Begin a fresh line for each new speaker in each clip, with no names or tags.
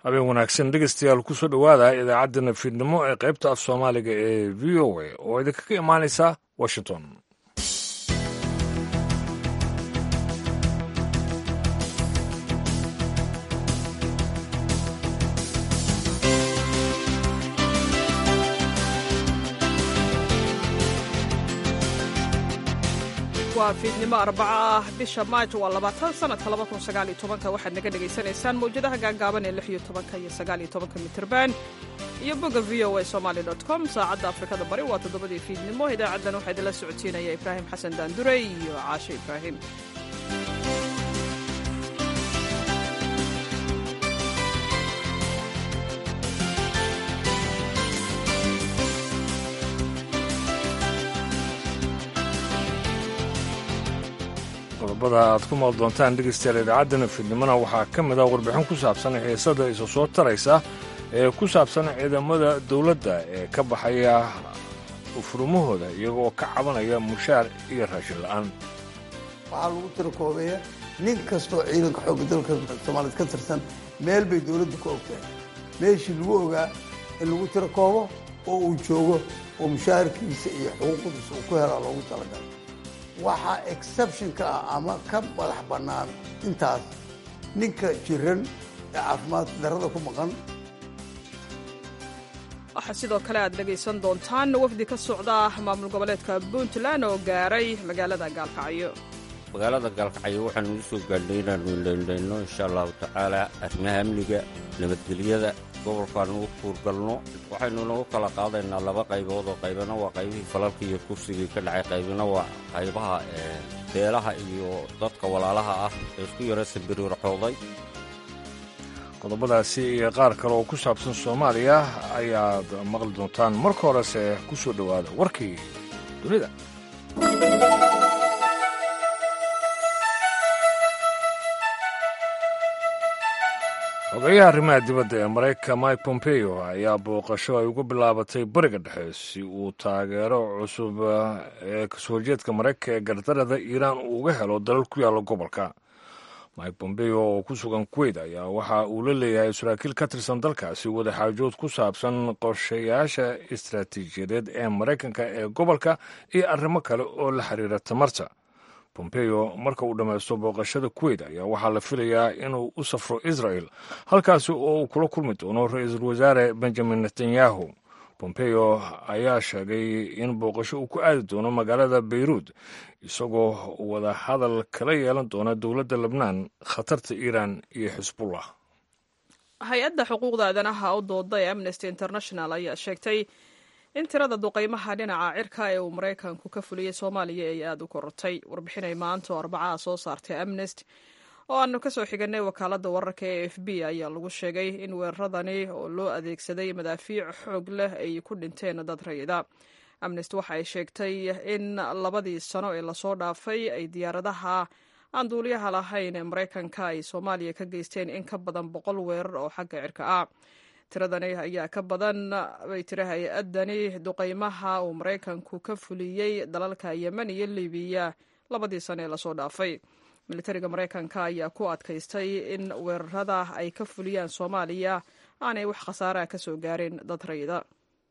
habeen wanaagsan dhegeystayaal kusoo dhowaada idaacadda nafiidnimo ee qaybta af soomaaliga ee v o a oo idinkaga imaanaysa washington
waa fiidnimo arbaco ah bisha maajo waa labaatan sanadka labakun sagaaliyo tobanka waxaad naga dhagaysanaysaan mawjadaha gaagaaban ee lix iyo tobanka iyo sagaaliyo tobanka mitirban iyo bogga v o a somaali dot com saacadda afrikada bari waa toddobadii fiidnimo idaacaddan waxaa idinla socodsiinaya ibraahim xasan daandure iyo caashe ibraahim
qodobada aad ku maal doontaan dhegeystayaal idaacaddan fiidnimona waxaa ka mid ah warbixin ku saabsan xiisada isu soo taraysa ee ku saabsan ciidamada dowladda ee ka baxaya furumahooda iyagoo ka cabanaya mushaar iyo raashin la'aan
waxaa lagu tirakoobeeya nin kastoo ciidanka xoogga dalka soomaaliyeed ka tirsan meel bay dowladda ku ogtahay meeshii lagu ogaa in lagu tirakoobo oo uu joogo oo mushaharkiisa iyo xuquuqdiisa uu ku helaa loogu talagalay waxaa exceptionka ah ama ka madax bannaan intaas ninka jiran ee caafimaad darrada ku maqan
waxaa sidoo kale aad dhegaysan doontaan wafdi ka socda maamul goboleedka puntland oo gaaray magaalada gaalkacyo
magaalada gaalkacyo waxaanu u soo gaadhnay inaannu indhaindhayno insha allahu tacaala arrimaha amniga nabadgelyada gobolkaanu u kuurgalno waxaynu nagu kala qaadaynaa laba qaybood oo qaybana waa qaybihii falalka iyo kursigii ka dhacay qaybina waa qaybaha beelaha iyo dadka walaalaha ah ee isku yara sambiriirxooday
qodobadaasi iyo qaar kale oo ku saabsan soomaaliya ayaad maqli doontaan marka horese ku soo dhowaada warkii dunida xogeyaha arrimaha dibadda ee maraykanka mike pompeo ayaa booqasho ay ugu bilaabatay bariga dhexe si uu taageero cusub ee kasoo horjeedka maraykanka ee gardarada iiraan uu uga helo dalal ku yaalla gobolka mike pompeo oo ku sugan kuweyt ayaa waxa uu la leeyahay saraakiil ka tirsan dalkaasi wadaxaajood ku saabsan qorshayaasha istaraatiijiyadeed ee maraykanka ee gobolka iyo arrimo kale oo la xiriira tamarta pompeo marka uu dhammaysto booqashada kuweyt ayaa waxaa la filayaa inuu u safro israel halkaasi oo uu kula kulmi doono ra-iisul wasaare benjamin netanyahu pompeo ayaa sheegay in booqasho uu ku aadi doono magaalada beyruud isagoo wada hadal kala yeelan doona dowladda lebnaan khatarta iiraan iyo xisbullah
hay-adda xuquuqda aadanaha u dooda ee amnesty international ayaa sheegtay in tirada duqaymaha dhinaca cirka ee uu maraykanku ka fuliyey soomaaliya ay aada u korortay warbixinay maanta oo arbacaha soo saartay amnesty oo aanu ka soo xiganay wakaaladda wararka ee f b ayaa lagu sheegay in weeraradani oo loo adeegsaday madaafiic xoog leh ay ku dhinteen dad rayida amnesty waxa ay sheegtay in labadii sano ee lasoo dhaafay ay diyaaradaha aan duuliyaha lahayn ee maraykanka ay soomaaliya ka geysteen in ka badan boqol weerar oo xagga cirka ah tiradani ayaa ka badan bay tiri hay-adani duqaymaha uu maraykanku ka fuliyey dalalka yemen iyo libiya labadii sano ee lasoo dhaafay militariga maraykanka ayaa ku adkaystay in weerarada ay ka fuliyaan soomaaliya aanay wax khasaaraha ka soo gaarin dad rayida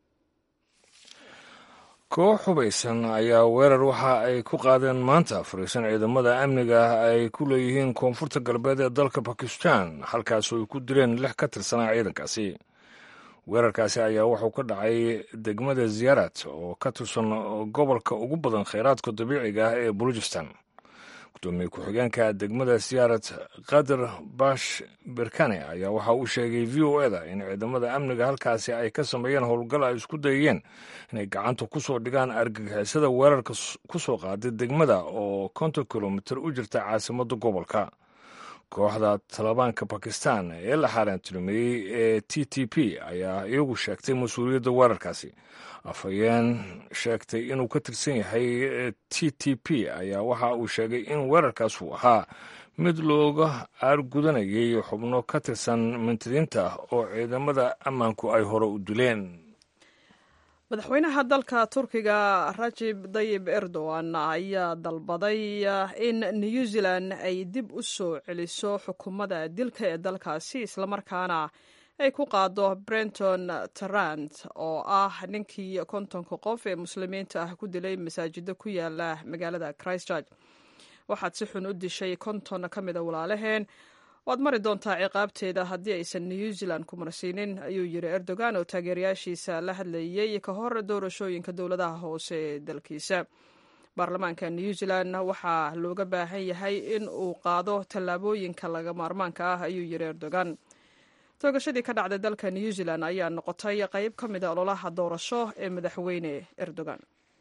koox hubaysan ayaa weerar waxa ay ku qaadeen maanta fariisan ciidamada amniga ay ku leeyihiin koonfurta galbeed ee dalka bakistan halkaasoo ay ku dileen lix ka tirsanaa ciidankaasi weerarkaasi ayaa wuxuu ka dhacay degmada ziyaarad oo ka tirsan gobolka ugu badan kheyraadka dabiiciga ah ee bulujistan gudoomiye ku-xigeenka degmada siyaarad kadir bash berkane ayaa waxa uu sheegay v o eda in ciidamada amniga halkaasi ay ka sameeyeen howlgal ay isku dayeen inay gacanta ku soo dhigaan argagixisada weerarka ku soo qaaday degmada oo konton kilomitir u jirta caasimadda gobolka kooxda talibaanka bakistan ee la xaaraantinimeeyey ee t t p ayaa iyagu sheegtay mas-uuliyadda weerarkaasi afhayeen sheegtay inuu ka tirsan yahay t t p ayaa waxa uu sheegay in weerarkaas uu ahaa mid looga aargudanayay xubno ka tirsan mintidiinta oo ciidamada ammaanku ay hore u dileen
madaxweynaha dalka turkiga rajib dayib erdogan ayaa dalbaday in new zealand ay dib u soo celiso xukuumadda dilka ee dalkaasi islamarkaana ay ku qaado brenton tarant oo ah ninkii kontonka qof ee muslimiinta ah ku dilay masaajido ku yaala magaalada christchurch waxaad si xun u dishay konton ka mida walaalaheen waad mari doontaa ciqaabteeda haddii aysan new zealand ku marsiinin ayuu yiri erdogan oo taageerayaashiisa la hadlayey ka hor doorashooyinka dowladaha hoose ee dalkiisa baarlamaanka new zealand waxaa looga baahan yahay in uu qaado tallaabooyinka laga maarmaanka ah ayuu yiri erdogan toogashadii ka dhacday dalka new zealand ayaa noqotay qayb ka mida ololaha doorasho ee madaxweyne erdogan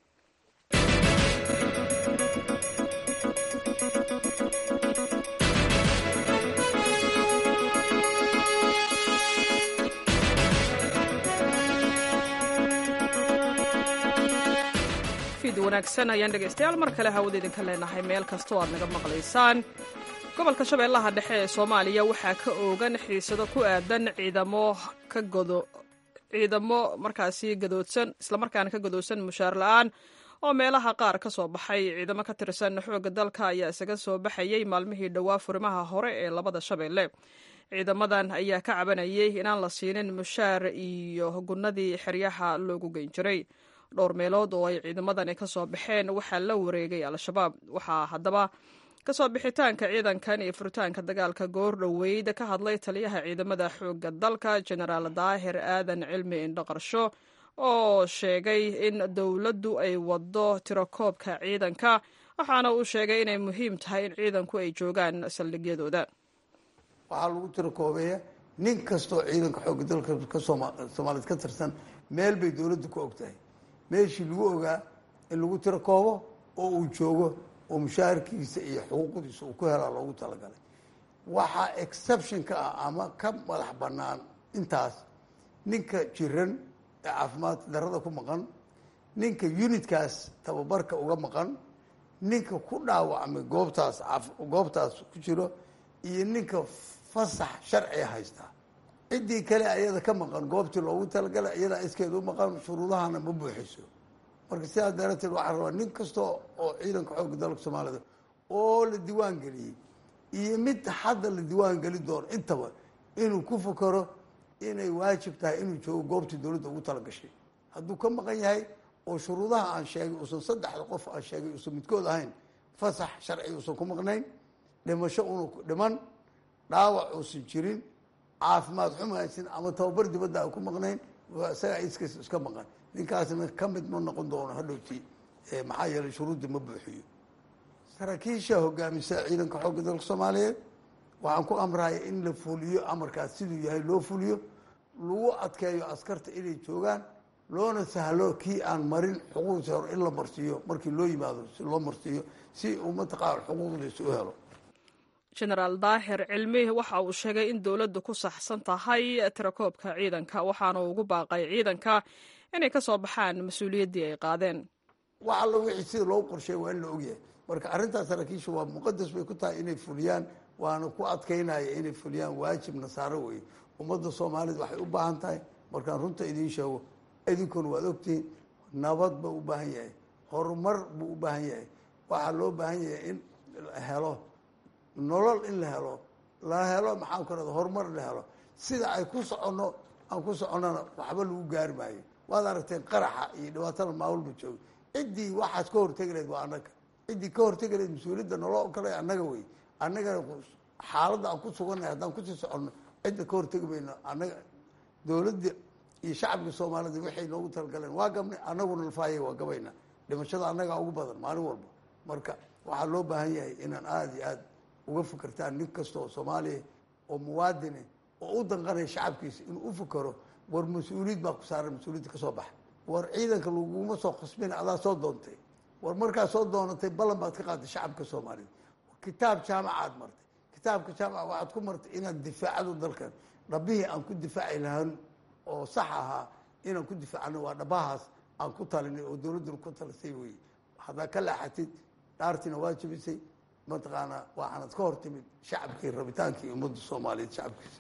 wanaagsan ayaan dhegaystayaal mar kale hawada idinka leenahay meel kastoo aad naga maqlaysaan gobolka shabeellaha dhexe ee soomaaliya waxaa ka oogan xiisado ku aadan ciidamo ka godo ciidamo markaasi gadoodsan islamarkaana ka gadoodsan mushaar la-aan oo meelaha qaar ka soo baxay ciidamo ka tirsan xoogga dalka ayaa isaga soo baxayey maalmihii dhowaa furimaha hore ee labada shabeelle ciidamadan ayaa ka cabanayay inaan la siinin mushaar iyo gunnadii xeryaha loogu geyn jiray dhowr meelood oo ay ciidamadani ka soo baxeen waxaa la wareegay al-shabaab waxaa haddaba kasoo bixitaanka ciidankan iyo furitaanka dagaalka goor dhoweyd ka hadlay taliyaha ciidamada xoogga dalka jenaraal daahir aadan cilmi indhaqarsho oo sheegay in dowladdu ay waddo tirakoobka ciidanka waxaana uu sheegay inay muhiim tahay in ciidanku ay joogaan saldhigyadooda
waxaa lagu tirakoobeeya nin kastoo ciidanka xoogga dalka ka soomaaliyeed ka tirsan meel bay dowladdu ku og tahay meeshii lagu ogaa in lagu tiro koobo oo uu joogo oo mushaharkiisa iyo xuquuqdiisa uu ku helaa loogu talagalay waxaa exception ka ah ama ka madax bannaan intaas ninka jiran ee caafimaad darada ku maqan ninka unitkaas tababarka uga maqan ninka ku dhaawacmay goobtaas goobtaas ku jiro iyo ninka fasax sharciga haystaa ciddii kale ayada ka maqan goobtii loogu talagalay iyadaa iskeeda u maqan shuruudahana ma buuxiso marka sidaas darateed waxaa rabaa nin kasta oo ciidanka xoogga dalka soomaalida oo la diiwaan geliyey iyo mid hadda la diiwaan geli doono intaba inuu ku fakaro inay waajib tahay inuu joogo goobtii dowladda ugu talagashay hadduu ka maqan yahay oo shuruudaha aan sheegay uusan saddexda qof aan sheegay uusan midkood ahayn fasax sharci uusan ku maqnayn dhimasho unu dhiman dhaawac uusan jirin caafimaad xumaysin ama tababar dibadda a ku maqnayn isagaa iskiis iska maqan ninkaasna ka mid ma noqon doono hadhowti maxaa yeelay shuruudda ma buuxiyo saraakiisha hogaamisa ciidanka xoogga dalka soomaaliyeed waxaan ku amraya in la fuliyo amarkaas siduu yahay loo fuliyo lagu adkeeyo askarta inay joogaan loona sahlo kii aan marin xuquuqdiisa hore in la marsiiyo markii loo yimaado si loo marsiiyo si uu mataqaana xuquuqdiisa u helo
jenaraal daahir cilmi waxa uu sheegay in dowladdu ku saxsan tahay tirakoobka ciidanka waxaana uu ugu baaqay ciidanka inay ka soo baxaan mas-uuliyaddii ay qaadeen
wax alla wixii sida loogu qorsheey waa in la ogyahay marka arrintaas saraakiisha waa muqadas bay ku tahay inay fuliyaan waana ku adkaynaya inay fuliyaan waajib nasaaro weeye ummadda soomaaliyed waxay u baahan tahay markaan runta idiin sheego idinkuna waad ogtihiin nabad buu u baahan yahay horumar buu u baahan yahay waxaa loo baahan yahay in la helo nolol in la helo la helo maxaan ku rahda horumar la helo sida ay ku soconno aan ku soconnona waxba lagu gaari maayo waad aragteen qaraxa iyo dhibaatada maawalba jooga ciddii waxaas ka hortegi lahayd waa annaga ciddii ka hortegi lahayd mas-uuliyadda naloo kale annaga wey annagana xaaladda aan ku sugannahay haddaan kusii soconno cidda ka hortegi mayno annaga dowladda iyo shacabka soomaalida waxay noogu talagaleen waa gabnay annaguna lafaayay waa gabayna dhimashada annagaa ugu badan maalin walba marka waxaa loo baahan yahay inaan aada iyo aada uga fikirtaan nin kasta oo soomaaliya oo muwaadine oo u danqanaya shacabkiisa inuu u fikero war mas-uuliyad baa ku saaran mas-uuliyadda ka soo baxa war ciidanka laguma soo khasbina adaa soo doontay war markaa soo doonatay ballan baad ka qaaday shacabka soomaaliyed kitaab jaamacaad martay kitaabka jaamaca waxaad ku martay inaad difaacado dalkan dhabihii aan ku difaaci lahaan oo sax ahaa inaan ku difaacano waa dhabahaas aan ku talinay oo dowladduna ku talisay weye haddaa ka laaxatid dhaartiina waa jabisay mataqaanaa waxaanad ka hor timid shacabkii rabitaankii ummadda soomaaliyeed shacabkiisa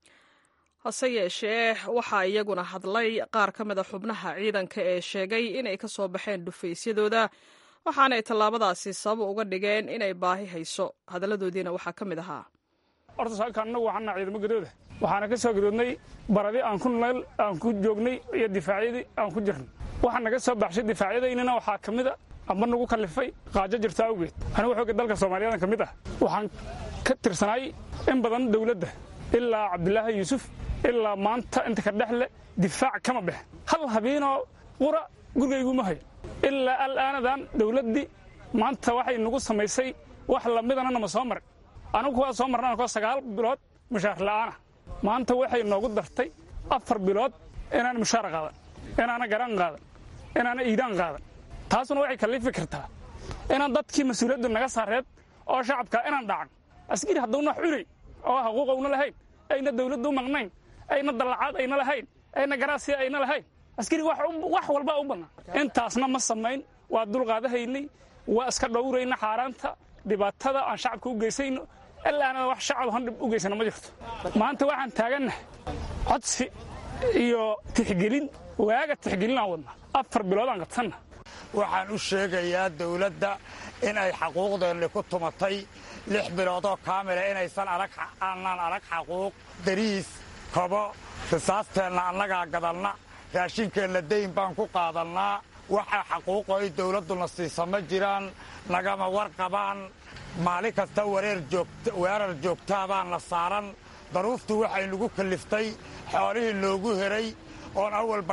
hase yeeshee waxaa iyaguna hadlay qaar ka mida xubnaha ciidanka ee sheegay inay ka soo baxeen dhufaysyadooda waxaanay tallaabadaasi sabab uga dhigeen inay baahi hayso hadalladoodiina waxaa ka mid ahaa
horta saaka annagu waxaana ciidamo gadooda waxaana ka soo gadoodnay baradii aan ku neel aan ku joognay iyo difaacyadii aan ku jirnay waxaa naga soo baxshay difaacyadaynana waxaa ka mid a amba nagu kallifay qaajo jirta awgeed anigu xooga dalka soomaaliyadan ka mid ah waxaan ka tirsanaay in badan dowladda ilaa cabdilaahi yuusuf ilaa maanta inta ka dhexle difaac kama bex hal habeenoo qura gurigayguma hayo ilaa alaanadan dowladdii maanta waxay nagu samaysay wax lamidana nama soo marin anigu waa soo marna anakoo sagaal bilood mushaar la'aana maanta waxay noogu dartay afar bilood inaan mushaar qaadan inaana garaan qaadan inaana iidaan qaadan taasuna waxay kallifi kartaa inaan dadkii mas-uuliyaddu naga saareed oo shacabka inaan dhacan askari hadduuna wax cunay oo xuquuqowna lahayn ayna dawladdu maqnayn ayna dallacaad ayna lahayn ayna garaasiya ayna lahayn askari wax walba u bannaan intaasna ma samayn waa dulqaadahaynay waa iska dhowrayna xaaraanta dhibaatada aan shacabka u geysayno ilaana wax shacab han dhib u geysana ma jirto maanta waxaan taagannahay codsi iyo tixgelin waaga tixgelin aan wadnaa afar bilood aan qabsanna
waxaan u sheegayaa dawladda in ay xaquuqdeenni ku tumatay lix biloodoo kaamila inaysan aanaan arag xaquuq dariis kobo risaasteenna annagaa gadalna raashinkeenna dayn baan ku qaadannaa waxa xaquuqo ay dawladduna siisa ma jiraan nagama warqabaan maalin kasta weerar joogtaa baana saaran daruuftu waxay nagu kalliftay xoolihii noogu heray oon awalba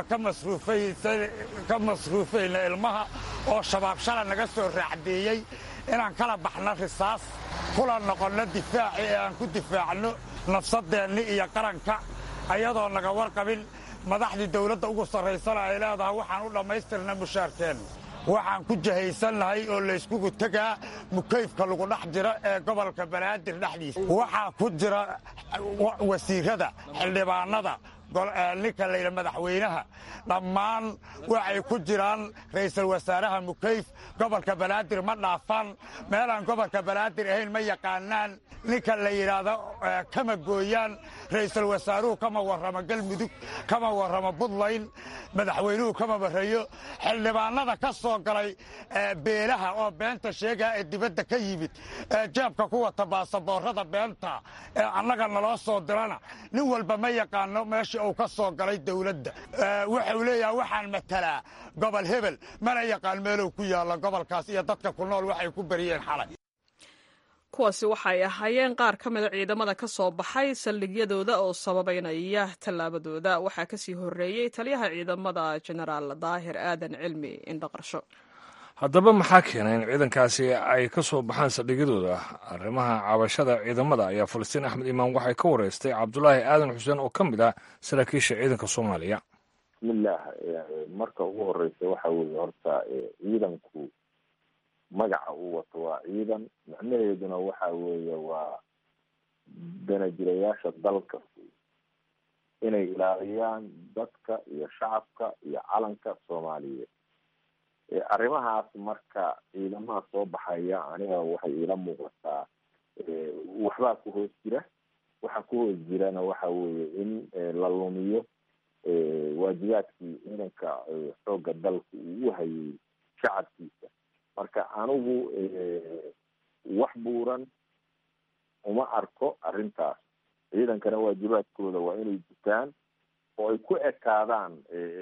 ka masruufayna ilmaha oo shabaab shala naga soo raacdeeyey inaan kala baxno risaas kula noqonno difaaci ee aan ku difaacno nafsadeenni iyo qaranka ayadoo naga warqabin madaxdii dawladda ugu sarraysana ay leedahay waxaan u dhammaystirna mushaarkeenna waxaan ku jahaysannahay oo layskugu tegaa mukayfka lagu dhex jira ee gobolka banaadir dhexdiisa waxaa ku jira wasiirada xildhibaanada ninka layidha madaxweynaha dhammaan waxay ku jiraan ra'iisul wasaaraha mukayf gobolka banaadir ma dhaafaan meelaan gobolka banaadir ahayn ma yaqaanaan ninka la yidhaahdo kama gooyaan ra'iisul wasaaruhu kama warramo galmudug kama warramo buntland madaxweynuhu kama warrayo xildhibaanada ka soo galay beelaha oo beenta sheegaa ee dibadda ka yimid ee jeebka ku wata baasaboorada beenta ee annaga naloo soo dirana nin walba ma yaqaano meeshii uu ka soo galay dawladda wuxuu leeyahay waxaan matalaa gobol hebel mana yaqaan meeluu ku yaalla gobolkaas iyo dadka ku nool waxay ku beriyeen xalay
kuwaasi waxay ahaayeen qaar ka mida ciidamada ka soo baxay saldhigyadooda oo sababaynaya tallaabadooda waxaa kasii horreeyey taliyaha ciidamada jenaraal daahir aadan cilmi indhaqarsho
haddaba maxaa keenay in ciidankaasi ay ka soo baxaan saldhigyadooda arrimaha cabashada ciidamada ayaa falastiin axmed imaan waxay ka wareystay cabdulaahi aadan xuseen oo ka mid ah saraakiisha ciidanka soomaaliya
bismillaah marka ugu horeysa waxa weeye horta ciidanku magaca uu wato waa ciidan macnaheeduna waxa weeye waa danajirayaasha dalka inay ilaaliyaan dadka iyo shacabka iyo calanka soomaaliyeed arrimahaas marka ciidamaha soo baxaya aniga waxay iila muuqataa waxbaa ku hoos jira waxa ku hoos jirana waxa weeye in la lumiyo waajibaadkii ciidanka xoogga dalka uu u hayay shacabkiisa marka anigu wax buuran uma arko arrintaas ciidankana waajibaadkooda waa inay gutaan oo ay ku ekaadaan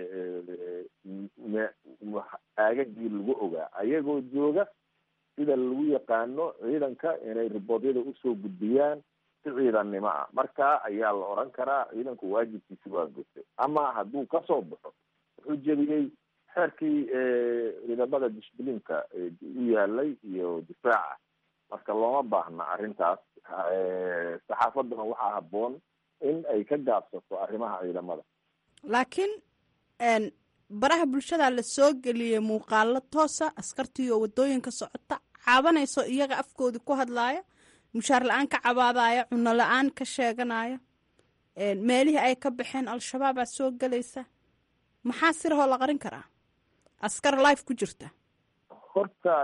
aagagii lagu ogaa ayagoo jooga sida lagu yaqaano ciidanka inay riboodyada usoo gudbiyaan si ciidannimo ah marka ayaa la oran karaa ciidanku waajibkiisi waa gutay ama hadduu kasoo baxo wuxuu jebiyey xeerkii ciidamada disbliinka u yaalay iyo difaaca marka looma baahna arrintaas saxaafadduna waxaa habboon in ay ka gaabsato arrimaha ciidamada
laakiin baraha bulshada la soo geliyey muuqaalo toosa askartii oo wadooyinka socota caabanayso iyaga afkoodii ku hadlaaya mushaar la-aan ka cabaadaya cuno la-aan ka sheeganaya meelihii ay ka baxeen al-shabaabaa soo gelaysa maxaa sirahoo la qarin karaa askar life ku jirta
horta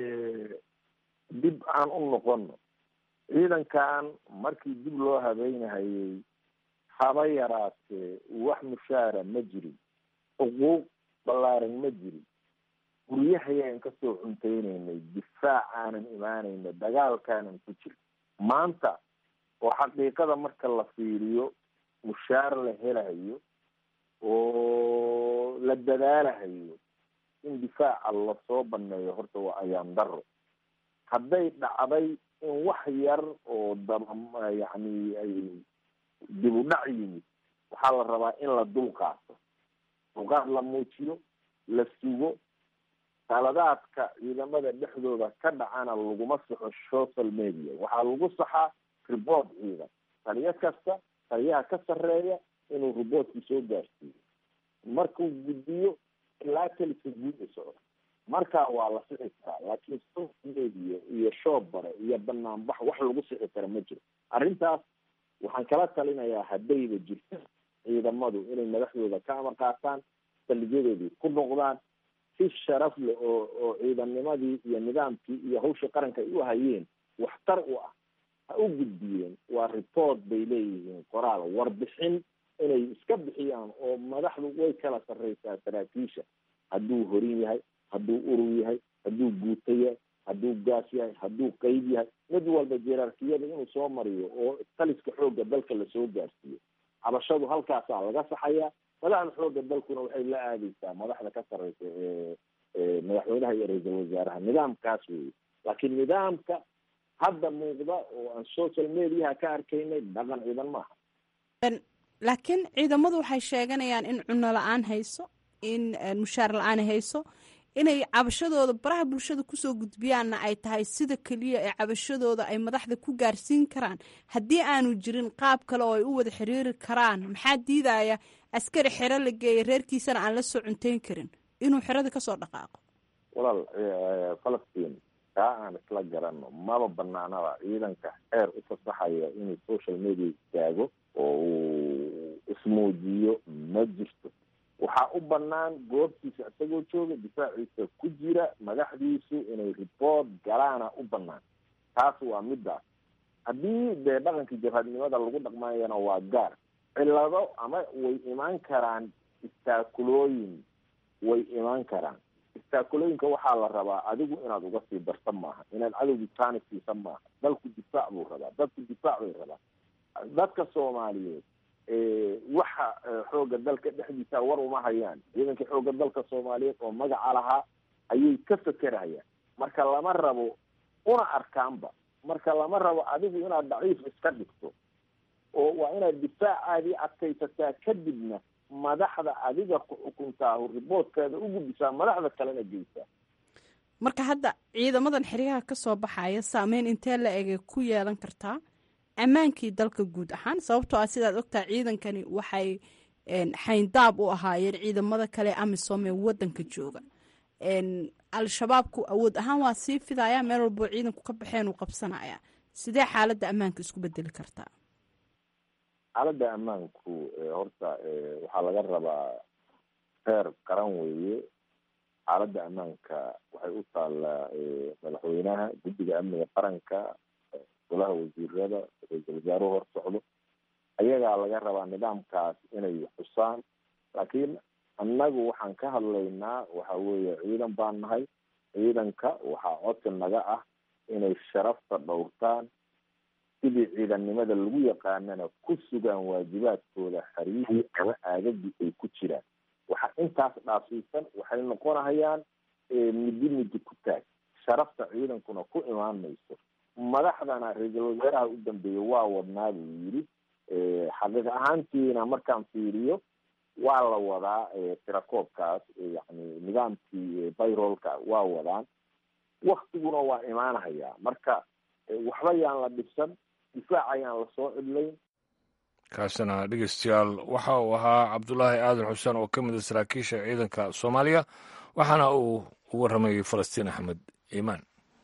dib aan u noqono ciidankan markii dib loo habeynahayey haba yaraatee wax mushaara ma jirin xuquuq ballaaran ma jirin guryahayaan kasoo cunteynaynay difaacaanan imaanayna dagaalkaanan ku jirin maanta oo xaqiiqada marka la fiiriyo mushaar la helahayo oo la dadaalahayo in difaaca lasoo baneeyo horta waa ayaan daro hadday dhacday in wax yar oo daba yacni ay dib u dhac yimid waxaa la rabaa in la dul qaato dulqaad la muujiyo la sugo qaladaadka ciidamada dhexdooda ka dhacana laguma saxo social media waxaa lagu saxaa report ciidan taliyo kasta taliyaha ka sarreeya inuu reportkii soo gaarsiiyo markuu gudbiyo ilaa keliska guud u socdo markaa waa la sixi karaa laakiin social media iyo shoob bare iyo banaanbax wax lagu sixi kara ma jiro arrintaas waxaan kala talinayaa haddayba jirto ciidamadu inay madaxdooda ka amar qaataan saldhigyadoodii ku noqdaan si sharaf leh oo oo ciidannimadii iyo nidaamkii iyo hawshii qaranka ay u hayeen waxtar u ah ha u gudbiyeen waa report bay leeyihiin qoraal warbixin inay iska bixiyaan oo madaxdu way kala sarreysaa saraakiisha hadduu horin yahay hadduu urur yahay hadduu guuto yahay hadduu gaas yahay hadduu qeyb yahay mid walba jerarkiyada inuu soo mariyo oo taliska xoogga dalka lasoo gaarsiiyo cabashadu halkaasaa laga saxayaa madaxda xoogga dalkuna waxay la aadeysaa madaxda ka sarreysa ee madaxweynaha iyo ra-iisul wasaaraha nidaamkaas weeye laakiin nidaamka hadda muuqda oo aan social mediaha ka arkaynay dhaqan ciidan maaha
laakiin ciidamadu waxay sheeganayaan in cuno la-aan hayso in mushaar la-aan hayso inay cabashadooda baraha bulshada kusoo gudbiyaanna ay tahay sida keliya ee cabashadooda ay madaxda ku gaarsiin karaan haddii aanu jirin qaab kale oo ay u wada xiriiri karaan maxaa diidaya askari xero la geeya reerkiisana aan la soo cunteyn karin inuu xerada kasoo dhaqaaqo
walaal falastiin kaa aan isla garano maba banaanaba ciidanka xeer u fasaxaya inuu social media istaago oo uu ismuujiyo ma jirto waxaa u banaan goobtiisa isagoo jooga difaaciisa ku jira madaxdiisu inay report galaana u banaan taas waa midaas haddii dee dhaqankii jabhadnimada lagu dhaqmayana waa gaar cilado ama way imaan karaan istaakulooyin way imaan karaan istaakulooyinka waxaa la rabaa adigu inaad uga sii darta maaha inaad cadowgii taani siisa maaha dalku difaac buu rabaa dadku difaac bay rabaa dadka soomaaliyeed waxa xoogga dalka dhexdiisa war uma hayaan ciidanka xoogga dalka soomaaliyeed oo magaca lahaa ayay ka fekerayaan marka lama rabo una arkaanba marka lama rabo adigu inaad daciif iska dhigto oo waa inaad difaacaadii adkaysataa kadibna madaxda adiga ku xukuntaa riboodkeeda u gudbisaa madaxda kalena geysaa
marka hadda ciidamadan xeryaha ka soo baxaya saameyn intee la egay ku yeelan kartaa ammaankii dalka guud ahaan sababtoo ah sidaad ogtaha ciidankani waxay xayndaab u ahaayeen ciidamada kale amisom ee wadanka jooga al-shabaabku awood ahaan waa sii fidaya meel walboo ciidanku ka baxeen uu qabsanaya sidee xaaladda ammaanka isku bedeli kartaa
xaaladda ammaanku horta waxaa laga rabaa heer qaran weeye xaaladda ammaanka waxay u taallaa madaxweynaha guddiga amniga qaranka golaha wasiirada ra-iisul wasaaruhu hor socdo ayagaa laga rabaa nidaamkaas inay xusaan laakiin annagu waxaan ka hadlaynaa waxa weeye ciidan baan nahay ciidanka waxaa codsi naga ah inay sharafta dhowrtaan sidii ciidannimada lagu yaqaanana ku sugaan waajibaadkooda xariihii ama aagagii ay ku jiraan waxa intaas dhaafsiisan waxay noqonahayaan midi midi ku taag sharafta ciidankuna ku imaan mayso madaxdana ra-iisul wasaaraha u dambeeyey waa wadnaa buu yidhi xaqiiq ahaantiina markaan fiiriyo waa la wadaa tirakoobkaas yani nidaamkii bayrolka waa wadaan waktiguna waa imaanahayaa marka waxba yaan la dhibsan difaac ayaan lasoo cidlayn
kaasina dhegeystayaal waxa uu ahaa cabdulaahi aadan xuseen oo ka mid a saraakiisha ciidanka soomaaliya waxaana uu u warramayay falastiin axmed iimaan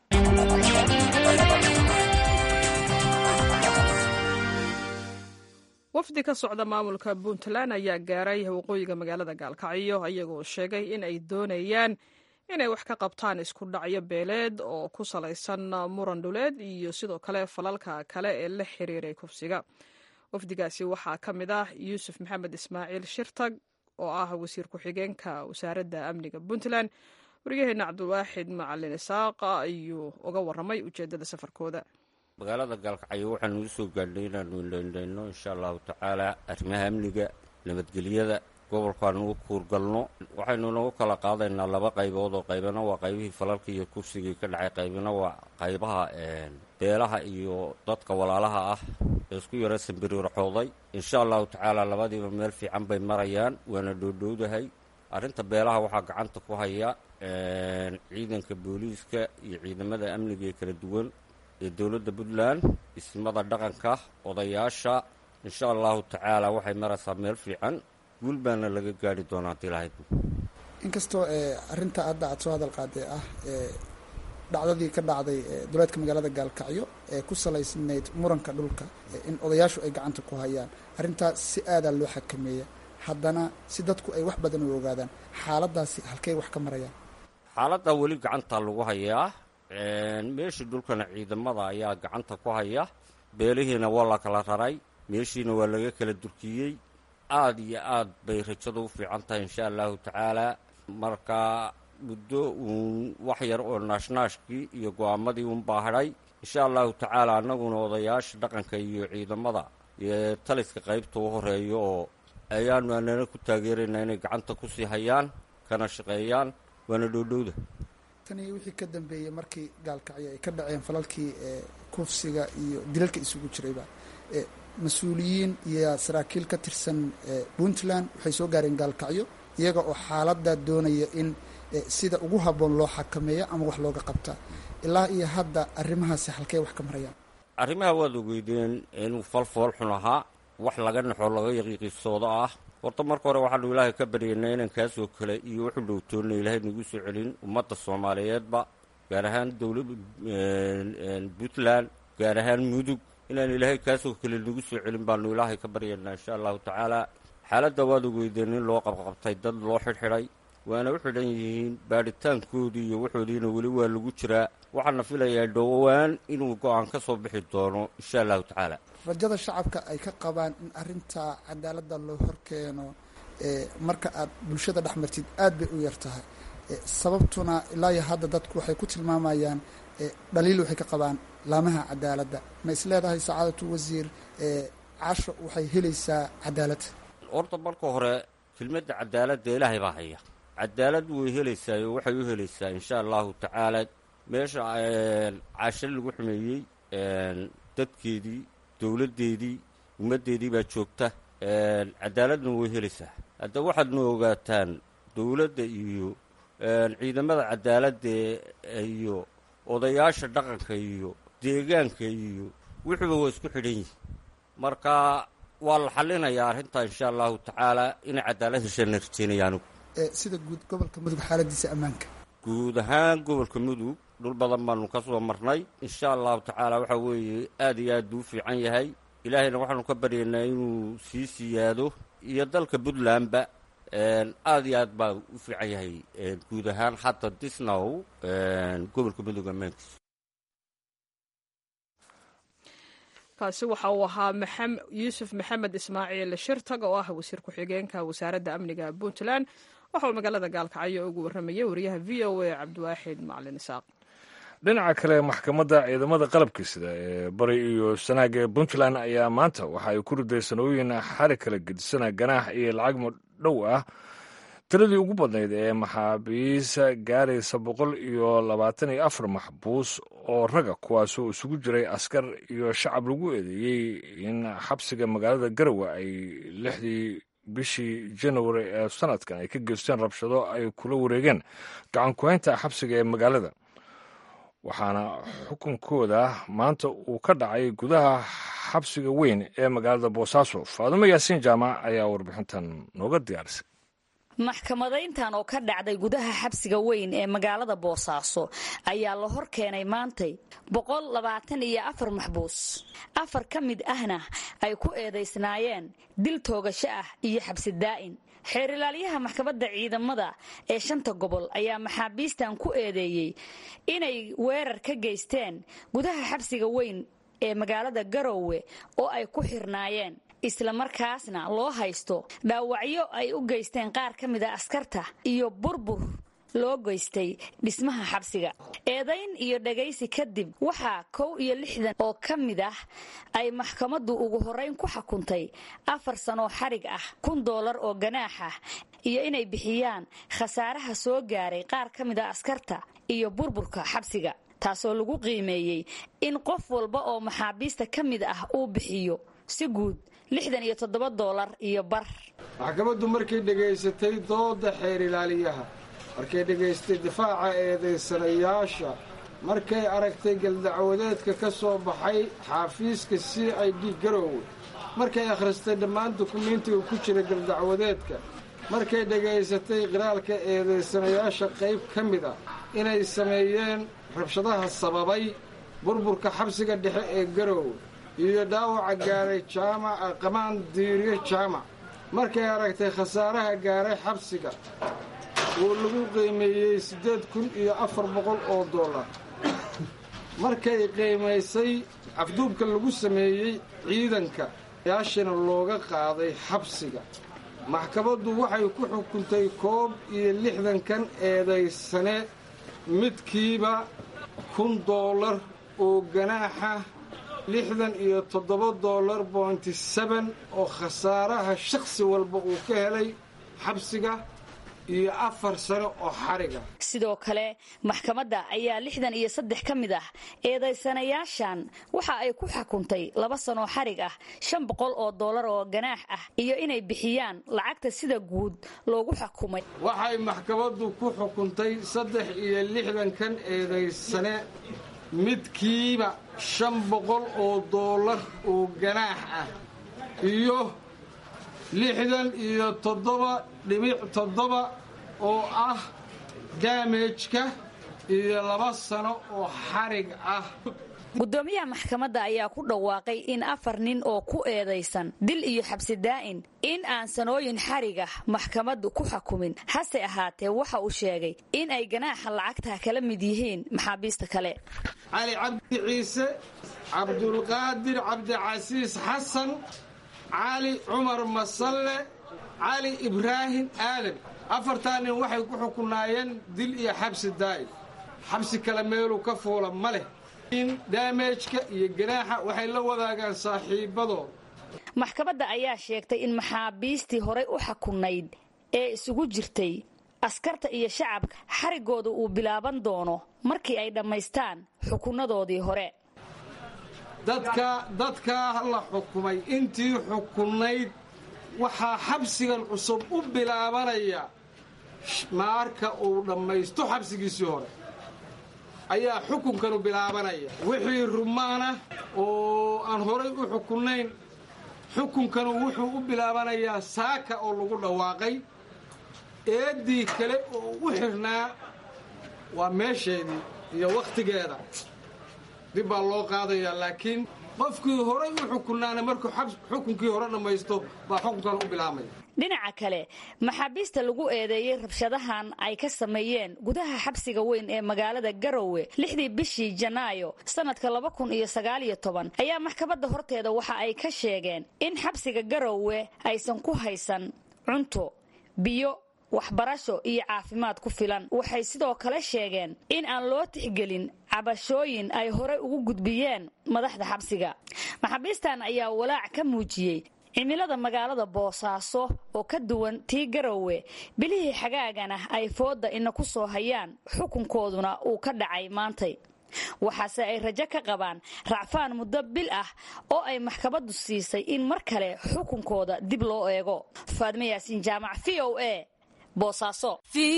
wafdi ka socda maamulka puntland ayaa gaaray waqooyiga magaalada gaalkacyo ayagoo sheegay in ay doonayaan inay wax ka qabtaan isku dhacyo beeleed oo ku salaysan muran dhuleed iyo sidoo kale falalka kale ee la xiriiray kufsiga wafdigaasi waxaa ka mid ah yuusuf maxamed ismaaciil shirtag oo ah wasiir ku-xigeenka wasaaradda amniga puntland waryaheena cabdiwaaxid macalin isaaq ayuu uga waramay ujeedada safarkooda
magaalada gaalkacyo waxaanu u soo gaadhnay inaanu indhaindhayno insha allahu tacaala arrimaha amniga nabadgelyada gobolkaanu u kuurgalno waxaynu nagu kala qaadaynaa laba qaybood oo qaybana waa qaybihii falalka iyo kursigii ka dhacay qaybina waa qaybaha beelaha iyo dadka walaalaha ah ee isku yara sambiriirxooday insha allahu tacaala labadiiba meel fiican bay marayaan waana dhoodhowdahay arrinta beelaha waxaa gacanta ku haya ciidanka booliiska iyo ciidamada amniga ee kala duwan ee dowladda puntland ismada dhaqanka odayaasha insha allahu tacaala waxay maraysaa meel fiican guul baana laga gaari doonaa hadii lahayd
inkastoo arrinta hadda aad soo hadal qaaday ah dhacdadii ka dhacday duleedka magaalada gaalkacyo ee ku salaysnayd muranka dhulka in odayaashu ay gacanta ku hayaan arrintaas si aadaa loo xakameeya haddana si dadku ay wax badan u ogaadaan xaaladaasi halkey wax ka marayaan
xaaladdaa weli gacantaa lagu hayaa meeshii dhulkana ciidamada ayaa gacanta ku haya beelihiina waa la kala raray meeshiina waa laga kala durkiyey aada iyo aad bay rajadu u fiican tahay insha allahu tacaala marka muddo uun wax yar oo naashnaashkii iyo go-aamadii uun baa hadhay insha allahu tacaala annaguna odayaasha dhaqanka iyo ciidamada iyo taliska qaybta u horeeya oo ayaanu anana ku taageeraynaa inay gacanta kusii hayaan kana shaqeeyaan waana dhowdhowda
tan iyo wixii ka dambeeyey markii gaalkacyo ay ka dhaceen falalkii kufsiga iyo dilalka isugu jirayba mas-uuliyiin iyo saraakiil ka tirsan puntland waxay soo gaareen gaalkacyo iyaga oo xaaladda doonaya in sida ugu habboon loo xakameeyo ama wax looga qabtaa ilaa iyo hadda arrimahaasi halkey wax ka marayaan
arrimaha waad ogeydeen inuu falfool xun ahaa wax laga naxo laga yaqiiqisoodo ah horta marka hore waxaanu ilaahay ka baryaynaa inaan kaasoo kale iyo wuxuu dhowtoonna ilaahay nagu soo celin ummadda soomaaliyeedba gaar ahaan dowla puntland gaar ahaan mudug inaan ilaahay kaasoo kale nagu soo celin baanu ilaahay ka baryaynaa insha allahu tacaala xaaladda waad ogeydeen in loo qabqabtay dad loo xidhxidhay waana u xidhan yihiin baadhitaankoodii iyo waxoodiina weli waa lagu jiraa waxaana filayaa dhowaan inuu go-aan ka soo bixi doono insha allahu tacaala
rajada shacabka ay ka qabaan in arrintaa cadaaladda loo horkeeno marka aad bulshada dhex martid aad bay u yar tahay sababtuna ilaa iyo hadda dadku waxay ku tilmaamayaan dhaliil waxay ka qabaan laamaha cadaaladda ma is leedahay sacaadatu wasiir casho waxay helaysaa cadaalad
horta marka hore kelmadda cadaaladda ilaahay baa haya cadaalad way helaysaa oo waxay u helaysaa insha allahu tacaala meesha casho lagu xumeeyey dadkeedii dowladdeedii ummaddeedii baa joogta cadaaladna way helaysaa hadda waxaadna ogaataan dowladda iyo ciidamada cadaaladda iyo odayaasha dhaqanka iyo deegaanka iyo wuxuuba waa isku xidhan yihin marka waa la xallinayaa arrintaa insha allahu tacaala inay cadaalad heshaana rajeynaya anigu
sida guud gobolka mudug xaaladiisa ammaanka
guud ahaan gobolka mudug dhul badan baanu ka soo marnay insha allahu tacaala waxaa weeye aad iyo aad buu u fiican yahay ilaahayna waxaanu ka baryaynaa inuu sii siyaado iyo dalka puntlandba aad iyo aad baa u fiican yahay guud ahaan hadda disnow gobolka mudug ammaankiisa
kaasi waxa uu ahaa yuusuf maxamed ismaaciil shirtag oo ah wasiir ku-xigeenka wasaaradda amniga puntland waxa uu magaalada gaalkacyo ugu warramayay wariyaha v o a cabdiwaaxid macalin isaaq
dhinaca kale maxkamadda ciidamada qalabka sida ee bari iyo sanaaga ee puntland ayaa maanta waxa ay ku riday sanooyin xari kala gedisana ganaax iyo lacag madhow ah tiradii ugu badnayd ee maxaabiisa gaaraysa boqol iyo labaatan iyo afar maxbuus oo raga kuwaasoo isugu jiray askar iyo shacab lagu eedeeyey in xabsiga magaalada garowe ay lixdii bishii januari ee sanadkan ay ka geysteen rabshado ay kula wareegeen gacan ku-haynta xabsiga ee magaalada waxaana xukunkooda maanta uu ka dhacay gudaha xabsiga weyn ee magaalada boosaaso faadumo yaasiin jaamac ayaa warbixintan nooga diyaarisay
maxkamadayntan oo ka dhacday gudaha xabsiga weyn ee magaalada boosaaso ayaa la hor keenay maantay boqol labaatan iyo afar maxbuus afar ka mid ahna ay ku eedaysnaayeen dil toogasho ah iyo xabsi daa'in xeerilaalyaha maxkamadda ciidamada ee shanta gobol ayaa maxaabiistan ku eedeeyey inay weerar ka geysteen gudaha xabsiga weyn ee magaalada garoowe oo ay ku xirnaayeen islamarkaasna loo haysto dhaawacyo ay u geysteen qaar ka mida askarta iyo burbur loo geystay dhismaha xabsiga eedayn iyo dhagaysi kadib waxaa kow iyo lixdan oo ka mid ah ay maxkamaddu ugu horrayn ku xukuntay afar sanoo xarig ah kun doolar oo ganaax ah iyo inay bixiyaan khasaaraha soo gaaray qaar ka mid a askarta iyo burburka xabsiga taasoo lagu qiimeeyey in qof walba oo maxaabiista ka mid ah uu bixiyo si guud lixdan iyo toddoba doolar iyo bar
maxkamaddu markay dhegaysatay dooda xeer ilaaliyaha markay dhegaystay difaaca eedaysanayaasha markay aragtay galdacwadeedka ka soo baxay xaafiiska c i d garoowe markay akhristay dhammaan dukumiintiga ku jira galdacwadeedka markay dhegaysatay qiraalka eedaysanayaasha qayb ka mid a inay sameeyeen rabshadaha sababay burburka xabsiga dhexe ee garoowe iyo dhaawaca gaaray jaamaca qamaan diiriye jaamac markay aragtay khasaaraha gaaray xabsiga oo lagu qiimeeyey siddeed kun iyo afar boqol oo dollar markay qiimaysay afduubka lagu sameeyey ciidanka yaashina looga qaaday xabsiga maxkamaddu waxay ku xukuntay koob iyo lixdankan eedaysane midkiiba kun doolar oo ganaaxa lixdan iyo toddoba doolar bointi seben oo khasaaraha shakhsi walba uu ka helay xabsiga iyo afar sano oo xariga
sidoo kale maxkamadda ayaa lixdan iyo saddex ka mid ah eedaysanayaashan waxa ay ku xukuntay laba sanoo xarig ah shan boqol oo doolar oo ganaax ah iyo inay bixiyaan lacagta sida guud loogu xukumay
waxay maxkamaddu ku xukuntay saddex iyo lixdankan eedaysane midkiiba shan boqol oo doolar oo ganaax ah iyo lixdan iyo toddoba dhibic toddoba oo ah daamejka iyo laba sano oo xarig ah
gudoomiyaha maxkamadda ayaa ku dhawaaqay in afar nin oo ku eedaysan dil iyo xabsi daa'in in aan sanooyin xarigah maxkamaddu ku xukumin hase ahaatee waxa uu sheegay in ay ganaaxa lacagta kala mid yihiin maxaabiista kale
cali cabdi ciise cabdulqaadir cabdicasiis xasan cali cumar masalle cali ibraahim aadan afartaa nin waxay ku xukunaayeen dil iyo xabsi daa'in xabsi kale meeluu ka fuula ma leh in daamejka iyo ganaaxa waxay la wadaagaan saaxiibadood
maxkamadda ayaa sheegtay in maxaabiistii horay u xukunayd ee isugu jirtay askarta iyo shacabka xarigooda uu bilaaban doono markii ay dhammaystaan xukunnadoodii hore
dadka dadkaa la xukumay intii xukunayd waxaa xabsigan cusub u bilaabanaya maarka uu dhammaysto xabsigiisii hore ayaa xukunkanu bilaabanaya wixii rumaana oo aan horay u xukunayn xukunkanu wuxuu u bilaabanayaa saaka oo lagu dhawaaqay eeddii kale oo u xirnaa waa meesheedii iyo wakhtigeeda dib baa loo qaadayaa laakiin qofkii horay u xukunaana markuu xukunkii hore dhammaysto baa xukunkan u bilaabmaya
dhinaca kale maxaabiista lagu eedeeyey rabshadahan ay ka sameeyeen gudaha xabsiga weyn ee magaalada garowe lixdii bishii janaayo sannadka laba kun iyo sagaaliyo toban ayaa maxkamadda horteeda waxa ay ka sheegeen in xabsiga garowe aysan ku haysan cunto biyo waxbarasho iyo caafimaad ku filan waxay sidoo kale sheegeen in aan loo tixgelin cabashooyin ay horey ugu gudbiyeen madaxda xabsiga maxaabiistan ayaa walaac ka muujiyey cimilada magaalada boosaaso oo ka duwan tii garowe bilihii xagaagana ay fooda ina ku soo hayaan xukunkooduna uu ka dhacay maantay waxaase ay rajo ka qabaan racfaan muddo bil ah oo ay maxkamaddu siisay in mar kale xukunkooda dib loo eego faadme yaasiin jaamac v o a boosaaso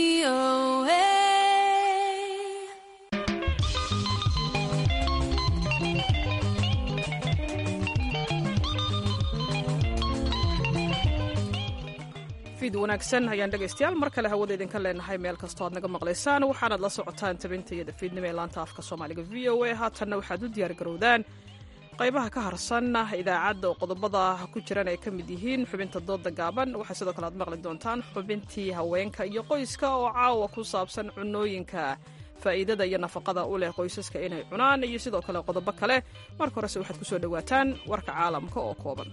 fiid wanaagsan ayaan dhegaystayaal mar kale hawada idinka leenahay meel kastoo aad naga maqlaysaan waxaanaad la socotaan tabinta iyo dafiidnimo ee laanta afka soomaaliga v o a haatanna waxaad u diyaargarowdaan qaybaha ka harsan idaacadda oo qodobada ku jiran ay ka mid yihiin xubinta dooda gaaban waxaa sidoo kale aad maqli doontaan xubintii haweenka iyo qoyska oo caawa ku saabsan cunooyinka faa'iidada iyo nafaqada u leh qoysaska inay cunaan iyo sidoo kale qodobo kale marka horese waxaad ku soo dhowaataan warka caalamka oo kooban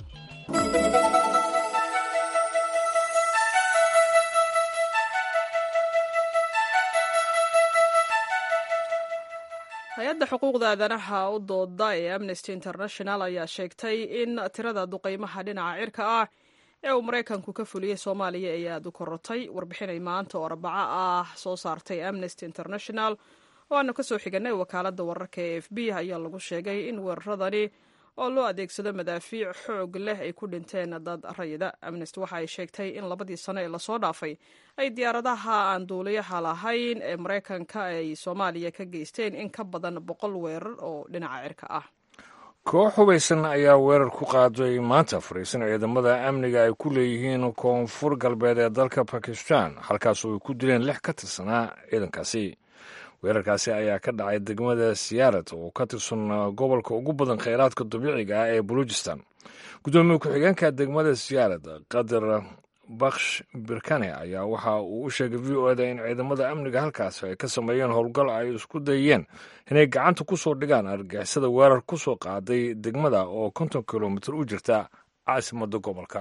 hay-adda xuquuqda aadanaha u dooda ee amnesty international ayaa sheegtay in tirada duqeymaha dhinaca cirka ah ee uu maraykanku ka fuliyey soomaaliya ay aada u korotay warbixinay maanta oo arbaco ah soo saartay amnesty international oo aanu kasoo xiganay wakaaladda wararka ee f b ayaa lagu sheegay in weeraradani oo loo adeegsado madaafiic xoog leh ay ku dhinteen dad rayida amnesty waxa ay sheegtay in labadii sano ee lasoo dhaafay ay diyaaradaha aan duuliyaha lahayn ee maraykanka ay soomaaliya ka geysteen in ka badan boqol weerar oo dhinaca cirka ah
koox hubaysan ayaa weerar ku qaaday maanta fariisan ciidamada amniga ay ku leeyihiin koonfur galbeed ee dalka bakistan halkaasoo ay ku dileen lix ka tirsanaa ciidankaasi weerarkaasi ayaa ka dhacay degmada siyaarad oo ka tirsan gobolka ugu badan kheyraadka dabiiciga ah ee baluujistan guddoomiye ku-xigeenka degmada siyaarad qadar baksh birkane ayaa waxa uu u sheegay v o eda in ciidamada amniga halkaasi ay ka sameeyeen howlgal ay isku dayeen inay gacanta ku soo dhigaan argixisada weerar ku soo qaaday degmada oo konton kilomitir u jirta caasimadda gobolka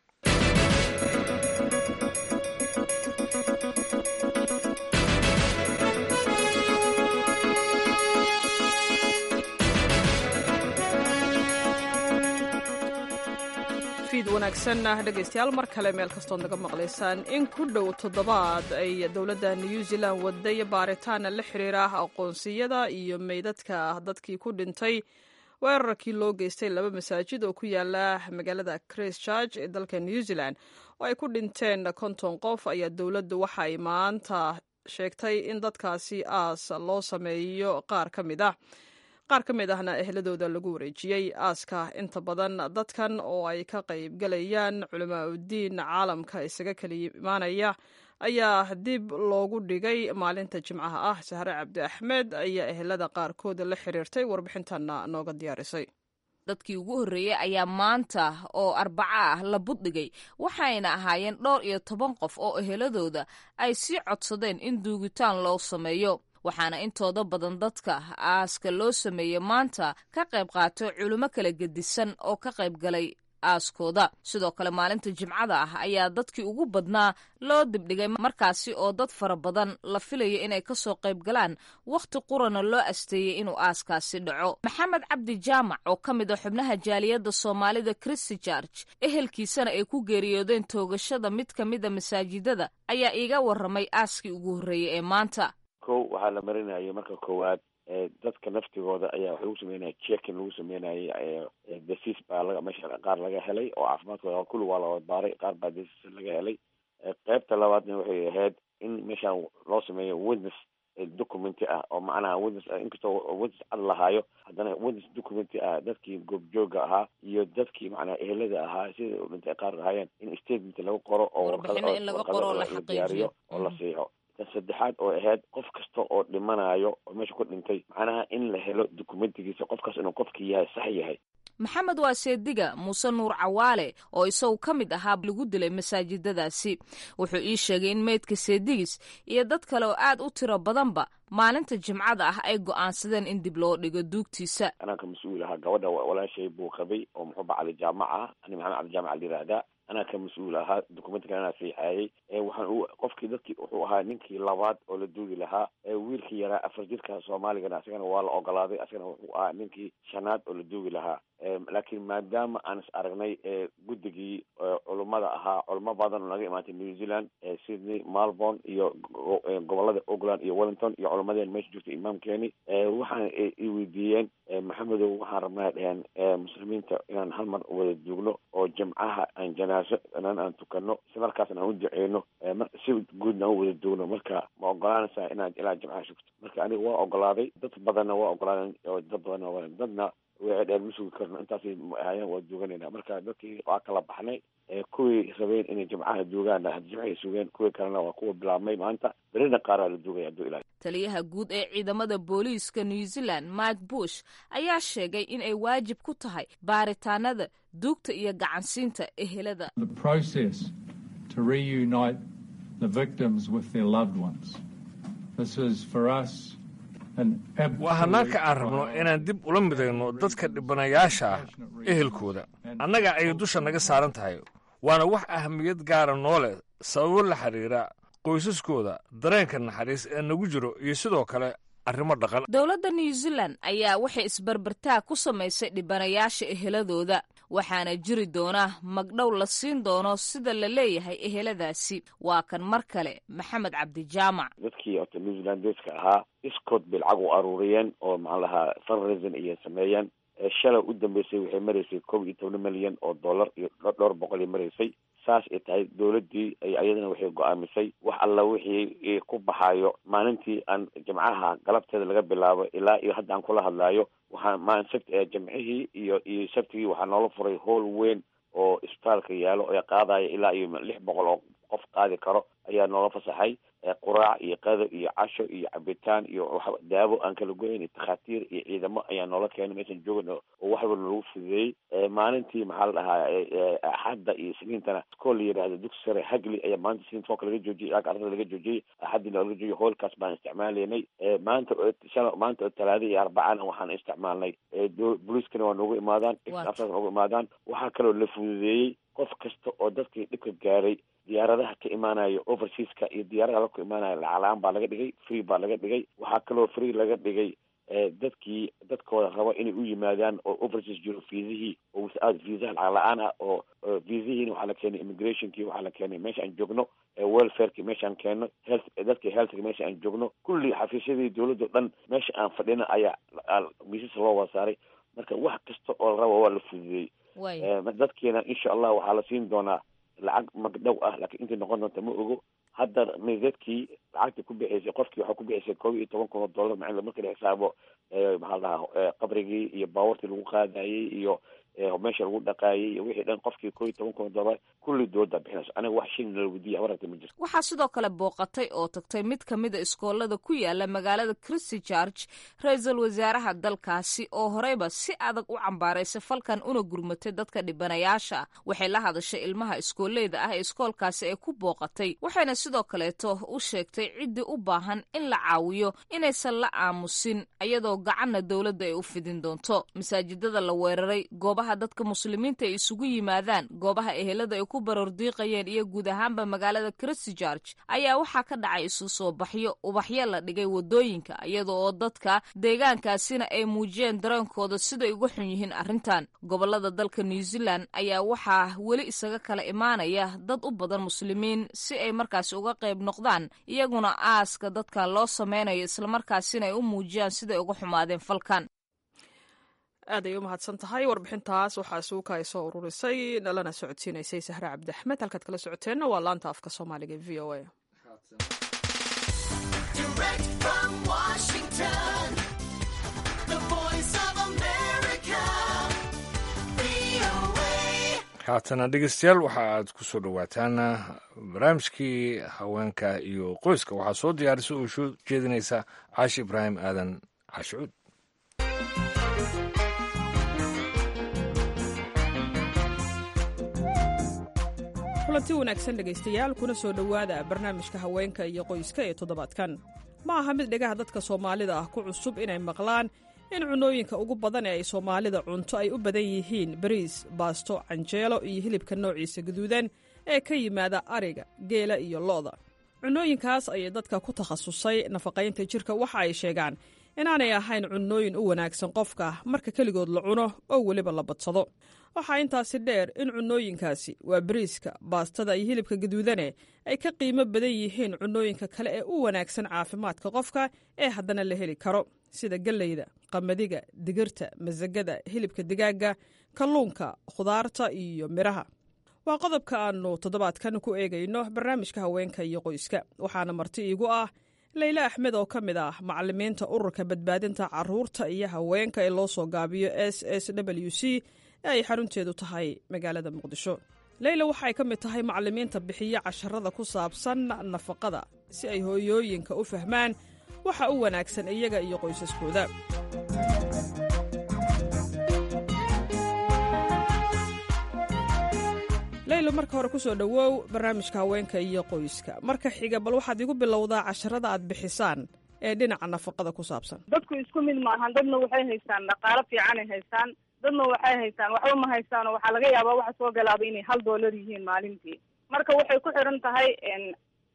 wanaagsanna dhegaystayaal mar kale meel kastood naga maqlaysaan in ku dhow toddobaad ay dowladda new zealand waday baaritaana la xiriira aqoonsiyada iyo meydadka dadkii ku dhintay weerarkii loo geystay laba masaajid oo ku yaala magaalada christchurch ee dalka new zealand oo ay ku dhinteen konton qof ayaa dowladdu waxa ay maanta sheegtay in dadkaasi aas loo sameeyo qaar ka mid ah qaar ka mid ahna ehladooda lagu wareejiyey aaska inta badan dadkan oo ay ka qaybgalayaan culamaauddiin caalamka isaga kala imaanaya ayaa dib loogu dhigay maalinta jimcaha ah sahre cabdi axmed ayaa ehelada qaarkood la xiriirtay warbixintanna nooga diyaarisay
dadkii ugu horreeyey ayaa maanta oo arbaco ah la buddhigay waxayna ahaayeen dhowr iyo toban qof oo eheladooda ay sii codsadeen in duugitaan loo sameeyo waxaana intooda badan dadka aaska loo sameeyey maanta ka qayb qaato culimo kala gedisan oo ka qayb galay aaskooda sidoo kale maalinta jimcada ah ayaa dadkii ugu badnaa loo dibdhigay markaasi oo dad fara badan la filayo inay kasoo qayb galaan wakhti qurana loo asteeyey inuu aaskaasi dhaco maxamed cabdi jaamac oo ka mid a xubnaha jaaliyadda soomaalida christi george ehelkiisana ay ku geeriyoodeen toogashada mid ka mida masaajidada ayaa iiga warramay aaskii ugu horreeyey ee maanta
kow waxaa la marinayay marka koowaad dadka naftigooda ayaa waxa lagu sameynaya jekin lagu sameynayay desis baa laga meesha qaar laga helay oo caafimaadkooda kulli waa la baaray qaar baa desis laga helay qeybta labaadna waxay ahayd in meeshaan loo sameeyo witness documenty ah oo macnaha witness inkastoo witness cad lahaayo haddana witness documenty ah dadkii goobjooga ahaa iyo dadkii macnaha ehelada ahaa sida dhintay qaar ahaayeen in statement lagu qoro oo warqado la diyaariyo oo la siixo saddexaad oo ahayd qof kasta oo dhimanayo oo meesha ku dhintay macnaha in la helo dokumentigiisa qofkaas inuu qofkii yahay sax yahay
maxamed waa seediga muuse nuur cawaale oo isagu ka mid ahaa lagu dilay masaajidadaasi wuxuu ii sheegay in meydka seedigis iyo dad kale oo aad u tiro badanba maalinta jimcada ah ay go'aansadeen in dib loo dhigo duugtiisa
anaa ka mas-uul ahaa gabadha walaashay buu qabay oo muxuuba cali jaamac ah ani maxamed cali jaamac la yihahdaa anaa ka mas-uul ahaa documentka anaa siixaayay waxaan u qofkii dadkii wuxuu ahaa ninkii labaad oo la duugi lahaa wiilkii yaraa afar jirka soomaaligana asagana waa la ogolaaday asagana wuxuu ahaa ninkii shanaad oo la duugi lahaa laakiin maadaama aan is aragnay guddigii culummada ahaa culamo badan oo naga imaatay new zealand sydney melbourne iyo gobolada auckland iyo wellington iyo culamadeen meesha joogtay imaamkeeni waxaan i weydiiyeen maxamedow waxaan rabnaa dheheen muslimiinta inaan hal mar wada duugno oo jimcaha aan janaaso inan aan tukano isla markaasna aan u duceyno si guudna aan u wada duugno marka ma ogolaanaysaa inaad ilaa jimcaha shugto marka aniga waa ogolaaday dad badanna waa ogolaadeen oo dad badanna waa dadna way dheen ma sugi karno intaasay ahayeen waa duuganayna marka dadkii waa kala baxnay kuwii rabeen inay jimcaha duugaan jimcahay sugeen kuwii kalena waa kuwa bilaabmay maanta berina qaaraa la duugaya hadduu ilahay
taliyaha guud ee ciidamada booliiska new zealand mike bush ayaa sheegay in ay waajib ku tahay baaritaanada duugta iyo gacansiinta ehelada
waa hanaanka aan rabno inaan dib ula midayno dadka dhibanayaasha ah ehelkooda annaga ayay dusha naga saaran tahay waana wax ahamiyad gaara noo leh sababo la xidhiira qoysaskooda dareenka naxariis ee nagu jiro iyo sidoo kale arrimo dhaqan
dowladda new zealand ayaa waxay isbarbartaag ku samaysay dhibanayaasha eheladooda waxaana jiri doona magdhow la siin doono sida la leeyahay eheladaasi waa kan mar kale maxamed cabdijaamac
dadkii ota new zealandeska ahaa iskood bay lacag u aruuriyeen oo maxaan lahaa fundraising ayay sameeyeen shalay u dambeysay waxay maraysay kob iyo toban milyan oo dollar iyo dhowr boqol ay maraysay saas ay tahay dowladdii ayadana waxay go-aamisay wax alla wixii ku baxaayo maalintii aan jimcaha galabteeda laga bilaabo ilaa iyo hadda aan kula hadlaayo waxaa maalin sabt jimcihii iyo iyo sabtigii waxaa noola furay howl weyn oo isbitaalka yaalo ee qaadaya ilaa iyo lix boqol oo qof qaadi karo ayaa noola fasaxay quraac iyo qado iyo casho iyo cabitaan iyo daawo aan kala goyn iyo takhaatiir iyo ciidamo ayaa noola keenay meeshan joogan oo wax walba lagu fududeeyey maalintii maxaa la dhahaa axadda iyo isniintana iskool la yidhaahdo dugsi sare hagli ayaa maalinta isniinta foolka laga joojiyey ilaa ardada laga joojiyey axaddina laga joojiyey hoolkaas baan isticmaalaynay maanta shala maanta oo talaada iyo arbacana waxaan isticmaalnay booliiskana waa noogu imaadaan afsaas noogu imaadaan waxaa kaloo la fududeeyey qof kasta oo dadkii dhibka gaaray diyaaradaha ka imaanayo overseaska iyo diyaaradaha la ku imaanayo lacag-la-aan baa laga dhigay free baa laga dhigay waxaa kaloo free laga dhigay dadkii dadkooda raba inay u yimaadaan oo overseas jiro viisihii oo without viisaha lacag la-aan ah oo viisihiina waxaa la keenay immigrationkii waxaa la keenay meesha aan joogno welfareki meesha aan keenno health dadkii healthka meesha aan joogno kulli xafiisyadii dowladda o dhan meesha aan fadhina ayaa miisas loo wada saaray marka wax kasta oo la raba waa la fududeeyey dadkiina insha allah waxaa la siin doonaa lacag magdhow ah laakiin intay noqon doonta ma ogo hadda meydadkii lacagta ku bixaysay qofkii waxaa ku bixaysay koob iyo toban kun oo dollar macala marka la xisaabo maxaa la dhahaa qabrigii iyo baawartii lagu qaadayey iyo meesha lagu dhaqaayay iyo wixii dhan qofkii koob iyo toban kun oo dollar kulli dooda bixinayso aniga wax shin la weydiiya habaragta ma jirto
waxaa sidoo kale booqatay oo tagtay mid ka mid a iskoolada ku yaala magaalada christy george ra-iisul wasaaraha dalkaasi oo horeyba si adag u cambaaraysay falkan una gurmatay dadka dhibanayaasha waxay la hadashay ilmaha iskooleyda ah ee iskoolkaasi ay ku booqatay waxayna sidoo kaleeto u sheegtay ciddii u baahan in la caawiyo inaysan la aamusin iyadoo gacanna dowladda ay u fidin doonto masaajidada la weeraray goobaha dadka muslimiinta ay isugu yimaadaan goobaha ehelada ay ku barordiiqayeen iyo guud ahaanba magaalada christy george ayaa waxaa ka dhacay isu soo baxyo ubaxyo la dhigay wadooyinka iyada oo dadka deegaankaasina ay muujiyeen dareenkooda siday uga xun yihiin arrintan gobolada dalka new zealand ayaa waxaa weli isaga kala imaanaya dad u badan muslimiin si ay markaasi uga qayb noqdaan iyaguna aaska dadka loo sameynayo islamarkaasina ay u muujiyaan siday uga xumaadeen falkan
aad ay u mahadsan tahay warbixintaas waxaa suuka ay soo ururisay nalana socodsiinaysay sahre cabdi axmed halkaad kala socoteenna waa laanta afka soomaaliga e v o a
haatana dhegeystayaal waxa aad ku soo dhowaataan barnaamijkii haweenka iyo qoyska waxaa soo diyaarisa oo soo jeedinaysa caashi ibraahim aadan caashicuud
kulanti wanaagsan dhegaystayaal kuna soo dhowaada barnaamijka haweenka iyo qoyska ee toddobaadkan ma aha mid dhegaha dadka soomaalida ah ku cusub inay maqlaan in cunooyinka ugu badan ee ay soomaalida cunto ay u badan yihiin bariis baasto canjeelo iyo hilibka noociisa guduudan ee ka yimaada ariga geela iyo lo'da cunooyinkaas ayay dadka ku takhasusay nafaqaynta jirka waxa ay sheegaan inaanay ahayn cunooyin u wanaagsan qofka marka keligood la cuno oo weliba la badsado waxaa intaasi dheer in cunooyinkaasi waa bariiska baastada iyo hilibka gaduudane ay ka qiimo badan yihiin cunooyinka kale ee u wanaagsan caafimaadka qofka ee haddana la heli karo sida galleyda qamadiga digirta masagada hilibka digaagga kalluunka khudaarta iyo midhaha waa qodobka aannu toddobaadkan ku eegayno barnaamijka haweenka iyo qoyska waxaana marti iigu ah leyle axmed oo ka mid ah macalimiinta ururka badbaadinta caruurta iyo haweenka ee loo soo gaabiyo s s w c ee ay xarunteedu tahay magaalada muqdisho leyla waxay ka mid tahay macalimiinta bixiya casharada ku saabsan nafaqada si ay hooyooyinka u fahmaan waxa u wanaagsan iyaga iyo qoysaskooda leylo marka hore ku soo dhowow barnaamijka haweenka iyo qoyska marka xiga bal waxaad igu bilowdaa casharada aad bixisaan ee dhinaca nafaqada ku saabsan
dadku isku mid maahan dadna waxay haystaan dhaqaalo fiicanay haystaan dadna waxay haystaan waxba ma haystaanoo waxaa laga yaabaa waxa soo galaaba inay hal doolar yihiin maalintii marka waxay ku xiran tahay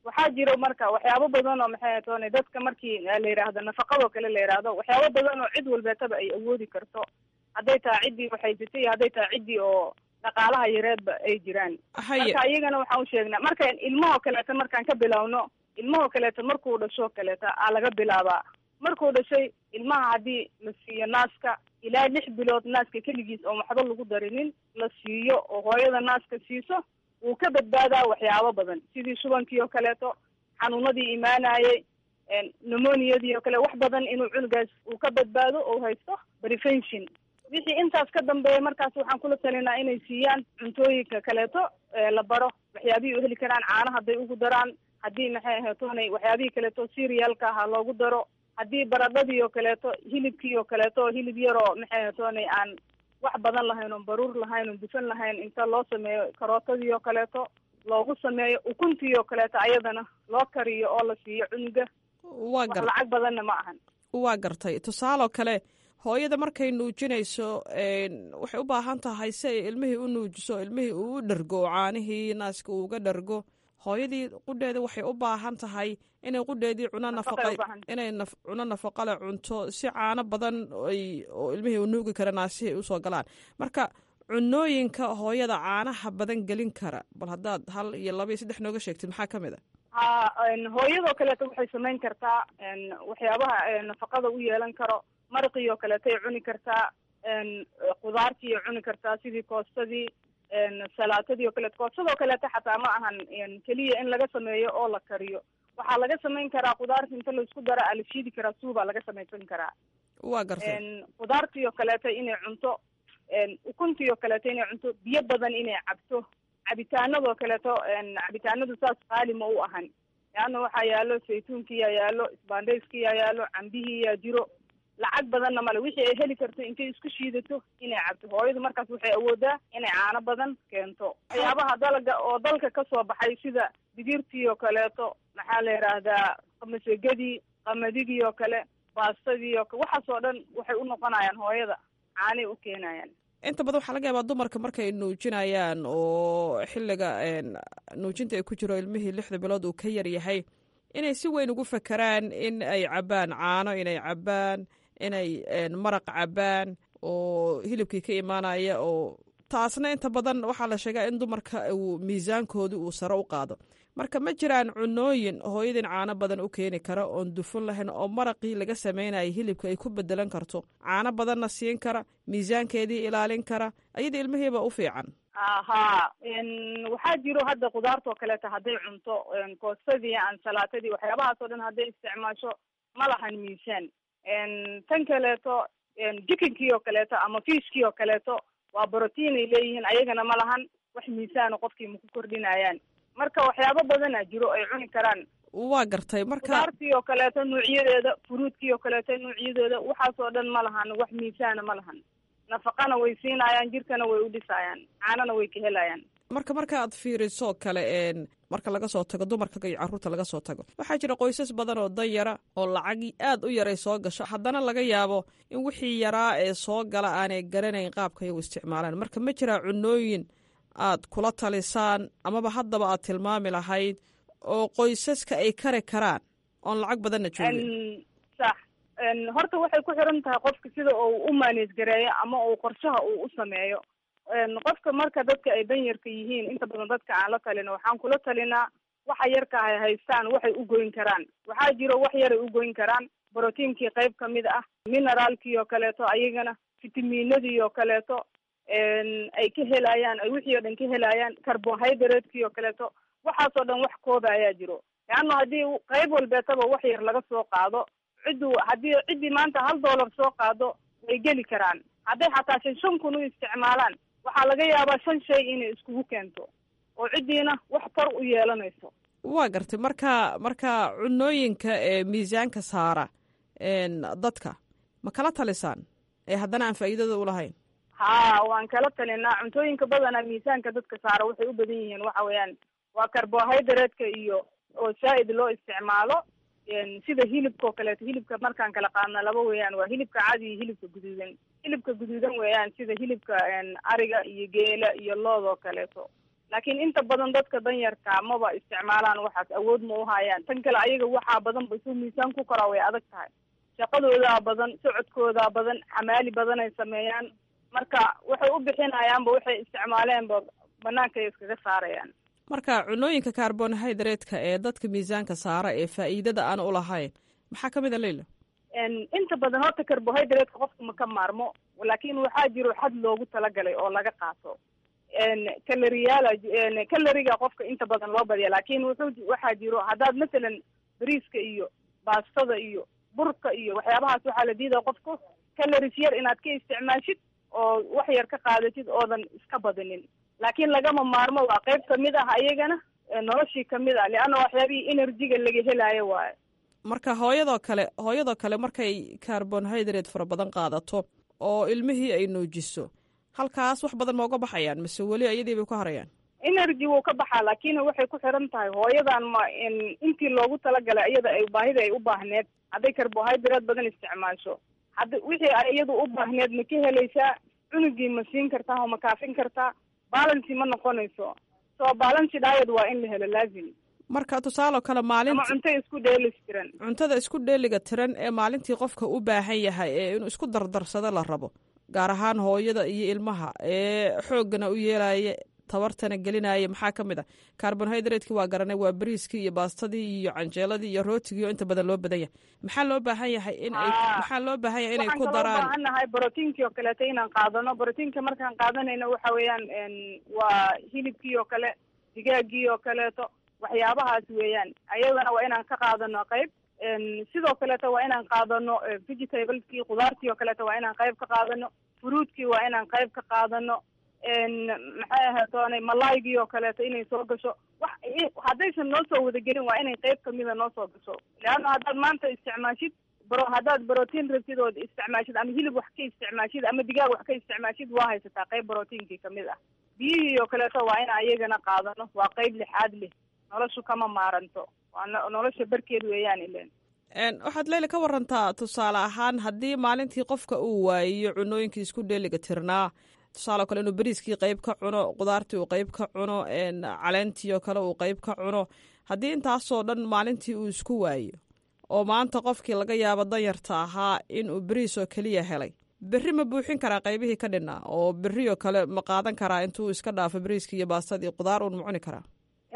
waxaa jiro marka waxyaabo badan oo maxay toona dadka markii la yidhaahdo nafaqadoo kale la yidhaahdo waxyaabo badan oo cid walbeetaba ay awoodi karto hadday tahay ciddii waxaysatay iyo hadday tahay ciddii oo dhaqaalaha yareedba ay jiraan marka iyagana waxaan u sheegnaa marka ilmahoo kaleeto markaan ka bilowno ilmahoo kaleeto markuu dhashoo kaleeto aa laga bilaabaa markuu dhashay ilmaha haddii la siiyo naaska ilaa lix bilood naaska keligiis oon waxba lagu darinin la siiyo oo hooyada naaska siiso wuu ka badbaadaa waxyaabo badan sidii shubankii oo kaleeto xanuunadii imaanayay pneumoniadii oo kale wax badan inuu cunugaas uu ka badbaado oo haysto prevention wixii intaas ka dambeeya markaas waxaan kula talinaa inay siiyaan cuntooyinka kaleeto la baro waxyaabihii u heli karaan caana hadday ugu daraan haddii maxay ahaatoonay waxyaabihii kaleeto serialka aha loogu daro haddii baradhadii oo kaleeto hilibkii oo kaleeto hilib yaroo maxay ahaatoonay aan wax badan lahayn oon baruur lahayn oon dufan lahayn inta loo sameeyo karootadii oo kaleeto loogu sameeyo ukuntii oo kaleeto ayadana loo kariyo oo la siiyo cunuga
waa gar
lacag badanna ma ahan
waa gartay tusaaloo kale hooyada markay nuujinayso waxay u baahan tahay si ay ilmihii u nuujiso ilmihii uu u dhargo oo caanihii naaska uu uga dhargo hooyadii qudheeda waxay u baahan tahay inay qudheedii cuno nafaqa inay cuno nafaqale cunto si caano badan ay oo ilmihii u nuugi kara naasihii ay usoo galaan marka cunooyinka hooyada caanaha badan gelin kara bal haddaad hal iyo laba iyo saddex nooga sheegtid maxaa ka mid a
ha hooyadoo kaleeto waxay samayn kartaa waxyaabaha nafaqada u yeelan karo maraqii oo kaleetay cuni kartaa khudaartii cuni kartaa sidii koostadii salaatadii oo kaleeto koostadoo kaleeto xataa ma ahan keliya in laga sameeyo oo la kariyo waxaa laga samayn karaa khudaarta inta laisku dara aa la shiidi karaa suubaa laga samaysan karaa
waa gartay
khudaartii oo kaleeto inay cunto ukuntii oo kaleeto inay cunto biyo badan inay cabto cabitaanadoo kaleeto cabitaanadu saas qaali ma u ahan leanna waxaa yaalo saytuunkiyaa yaalo isbaandhayskiyaa yaalo cambihiyaa jiro lacag badanna male wixii ay heli karto intay isku shiidato inay cabto hooyadu markaas waxay awoodaa inay caano badan keento waxyaabaha dalaga oo dalka kasoo baxay sida digirtii oo kaleeto maxaa la yidhaahdaa qamasegadii qamadigii oo kale baastadii oo kale waxaas oo dhan waxay u noqonayaan hooyada caanay u keenayaan
inta badan waxaa laga yaabaa dumarka markay nuujinayaan oo xilliga nuujinta ay ku jiro ilmihii lixda bilood uu ka yar yahay inay si weyn ugu fakeraan in ay cabbaan caano inay cabbaan inay maraq cabbaan oo hilibkii ka imaanaya oo taasna inta badan waxaa la sheegaa in dumarka uu miisaankoodii uu sare u qaado marka ma jiraan cunooyin hooyadin caano badan u keeni kara oon dufan lahayn oo maraqii laga sameynaya hilibka ay ku bedelan karto caano badanna siin kara miisaankeedii ilaalin kara ayada ilmihiiba u fiican
ha waxaa jiro hadda khudaartoo kaleeto hadday cunto koostadii ansalaatadii waxyaabahaas oo dhan hadday isticmaasho ma lahan miisaan tan kaleeto jikinkii oo kaleeto ama fiishkii oo kaleeto waa brotiin ay leeyihiin ayagana ma lahan wax miisaano qofkii ma ku kordhinayaan marka waxyaabo badana jiro ay cuni karaan
waa gartay marka
khudaartii oo kaleeto nuucyadeeda furuudkii oo kaleeto nuucyadeeda waxaas oo dhan ma lahan wax miisaana ma lahan nafaqana way siinayaan jirkana way u dhisayaan caanana way ka helayaan
marka marka aad fiiriso kale marka laga soo tago dumarka iyo carruurta laga soo tago waxaa jira qoysas badan oo dan yara oo lacag aad u yaray soo gasho haddana laga yaabo in wixii yaraa ee soo gala aanay garanayn qaabka iyagu isticmaalaan marka ma jiraa cunooyin aad kula talisaan amaba haddaba aad tilmaami lahayd oo qoysaska ay kari karaan oon lacag badanna joogin
sax horta waxay ku xiran tahay qofka sida uu u maaneej gareeyo ama uu qorshaha uu u sameeyo qofka marka dadka ay danyarka yihiin inta badan dadka aan la talino waxaan kula talinaa waxa yarka ay haystaan waxay u goyn karaan waxaa jiro wax yaray u goyn karaan brotiinkii qayb kamid ah mineraalkii oo kaleeto ayagana fitaminadii oo kaleeto ay ka helayaan ay wixii oo dhan ka helayaan carbohydratekii oo kaleeto waxaasoo dhan wax kooda ayaa jiro leanna haddii qayb walbeetaba wax yar laga soo qaado ciddu haddii ciddii maanta hal dollar soo qaado way geli karaan hadday xataa shan shan kun u isticmaalaan waxaa laga yaabaa shan shay inay iskugu keento oo ciddiina wax tar u yeelanayso
waa gartay marka marka cunooyinka ee miisaanka saara dadka ma kala talisaan ee haddana aan faa'iidada u lahayn
ha waan kala talinaa cuntooyinka badanaa miisaanka dadka saara waxay u badan yihiin waxa weeyaan waa carbohydratka iyo oo zaa'id loo isticmaalo sida hilibka oo kaleeto hilibka markaan kala qaadna laba weeyaan waa hilibka cadi iyo hilibka guduudan hilibka guduudan weeyaan sida hilibka ariga iyo geela iyo lood oo kaleeto laakiin inta badan dadka danyarka maba isticmaalaan waxaas awood ma u hayaan tan kale ayaga waxaa badan ba suu miisaan ku koraa way adag tahay shaqadoodaa badan socodkoodaa badan xamaali badan ay sameeyaan marka waxay u bixinayaanba waxay isticmaaleenba banaankaay iskaga saarayaan
marka cunooyinka carbonhydrate-ka ee dadka miisaanka saara ee faa'iidada aan u lahayn maxaa ka mid a leila
inta badan horta carbohydrate-ka qofka ma ka maarmo laakiin waxaa jiro xad loogu talagalay oo laga qaato caloriyaal caloriga qofka inta badan loo badiya laakiin wuxuu waxaa jiro haddaad masalan bariiska iyo baastada iyo burka iyo waxyaabahaas waxaa la diidaya qofku calories yar inaad ka isticmaashid oo wax yar ka qaadatid oodan iska badinin laakiin lagama maarmo waa qayb kamid ah ayagana noloshii kamid ah leanna waxyaabihii energyga laga helaayo waayo
marka hooyadoo kale hooyadoo kale markay carbonhydrate fara badan qaadato oo ilmihii ay nuujiso halkaas wax badan ma uga baxayaan mise weli ayadii bay ku harayaan
energy wuu ka baxaa laakiin waxay ku xiran tahay hooyadan ma intii loogu talagalay iyada ay baahida ay u baahneed hadday carbohydrate badan isticmaasho hadda wixii ay iyadu u baahneed ma ka helaysaa cunugii ma siin kartaa oo ma kaafin kartaa balancy ma noqonayso so balancy diet waa in la helo laazim
marka tusaale oo kale maalinta
ama cunto isku dheelis tiran
cuntada isku dheeliga tiran ee maalintii qofka u baahan yahay ee inuu isku dardarsado la rabo gaar ahaan hooyada iyo ilmaha ee xooggana u yeelaya tabartana gelinaya maxaa ka mid a carbonhydratekii waa garanay waa bariiskii iyo baastadii iyo canjeeladii iyo rootigii oo inta badan loo badan yahay maxaa loo baahan yahay in ay maxaa loo baahan yahay inay ku daraan
waxaan baahannahay brotiinkii oo kaleeto inaan qaadano brotiinka markaan qaadanayno waxa weeyaan waa hilibkii oo kale digaagii oo kaleeto waxyaabahaas weeyaan ayadana waa inaan ka qaadano qayb sidoo kaleeto waa inaan qaadano vegetableskii khudaartii oo kaleeto waa inaan qayb ka qaadano fruitkii waa inaan qayb ka qaadano maxay ahatoonay malaygii oo kaleeto inay soo gasho wax haddaysan noo soo wadagelin waa inay qayb kamida noo soo gasho leanna haddaad maanta isticmaashid bro haddaad brotiin rabtid ood isticmaashid ama hilib wax ka isticmaashid ama digaag wax ka isticmaashid waa haysataa qayb brotiinkii kamid ah biyihii oo kaleeto waa in ayagana qaadano waa qayb lixaad leh noloshu kama maaranto waa nolosha barkeed weeyaan ilen
waxaad leyla ka warantaa tusaale ahaan haddii maalintii qofka uu waayiyo cunooyinkii isku dheeliga tirnaa tusaale o kale inuu beriiskii qayb ka cuno qudaartii uu qayb ka cuno caleentii oo kale uu qayb ka cuno haddii intaasoo dhan maalintii uu isku waayo oo maanta qofkii laga yaabo danyarta ahaa inuu beriis oo keliya helay berri ma buuxin karaa qaybihii ka dhinaa oo berri oo kale ma qaadan karaa intuu iska dhaafo beriiskii iyo baastadii qudaar uun ma cuni karaa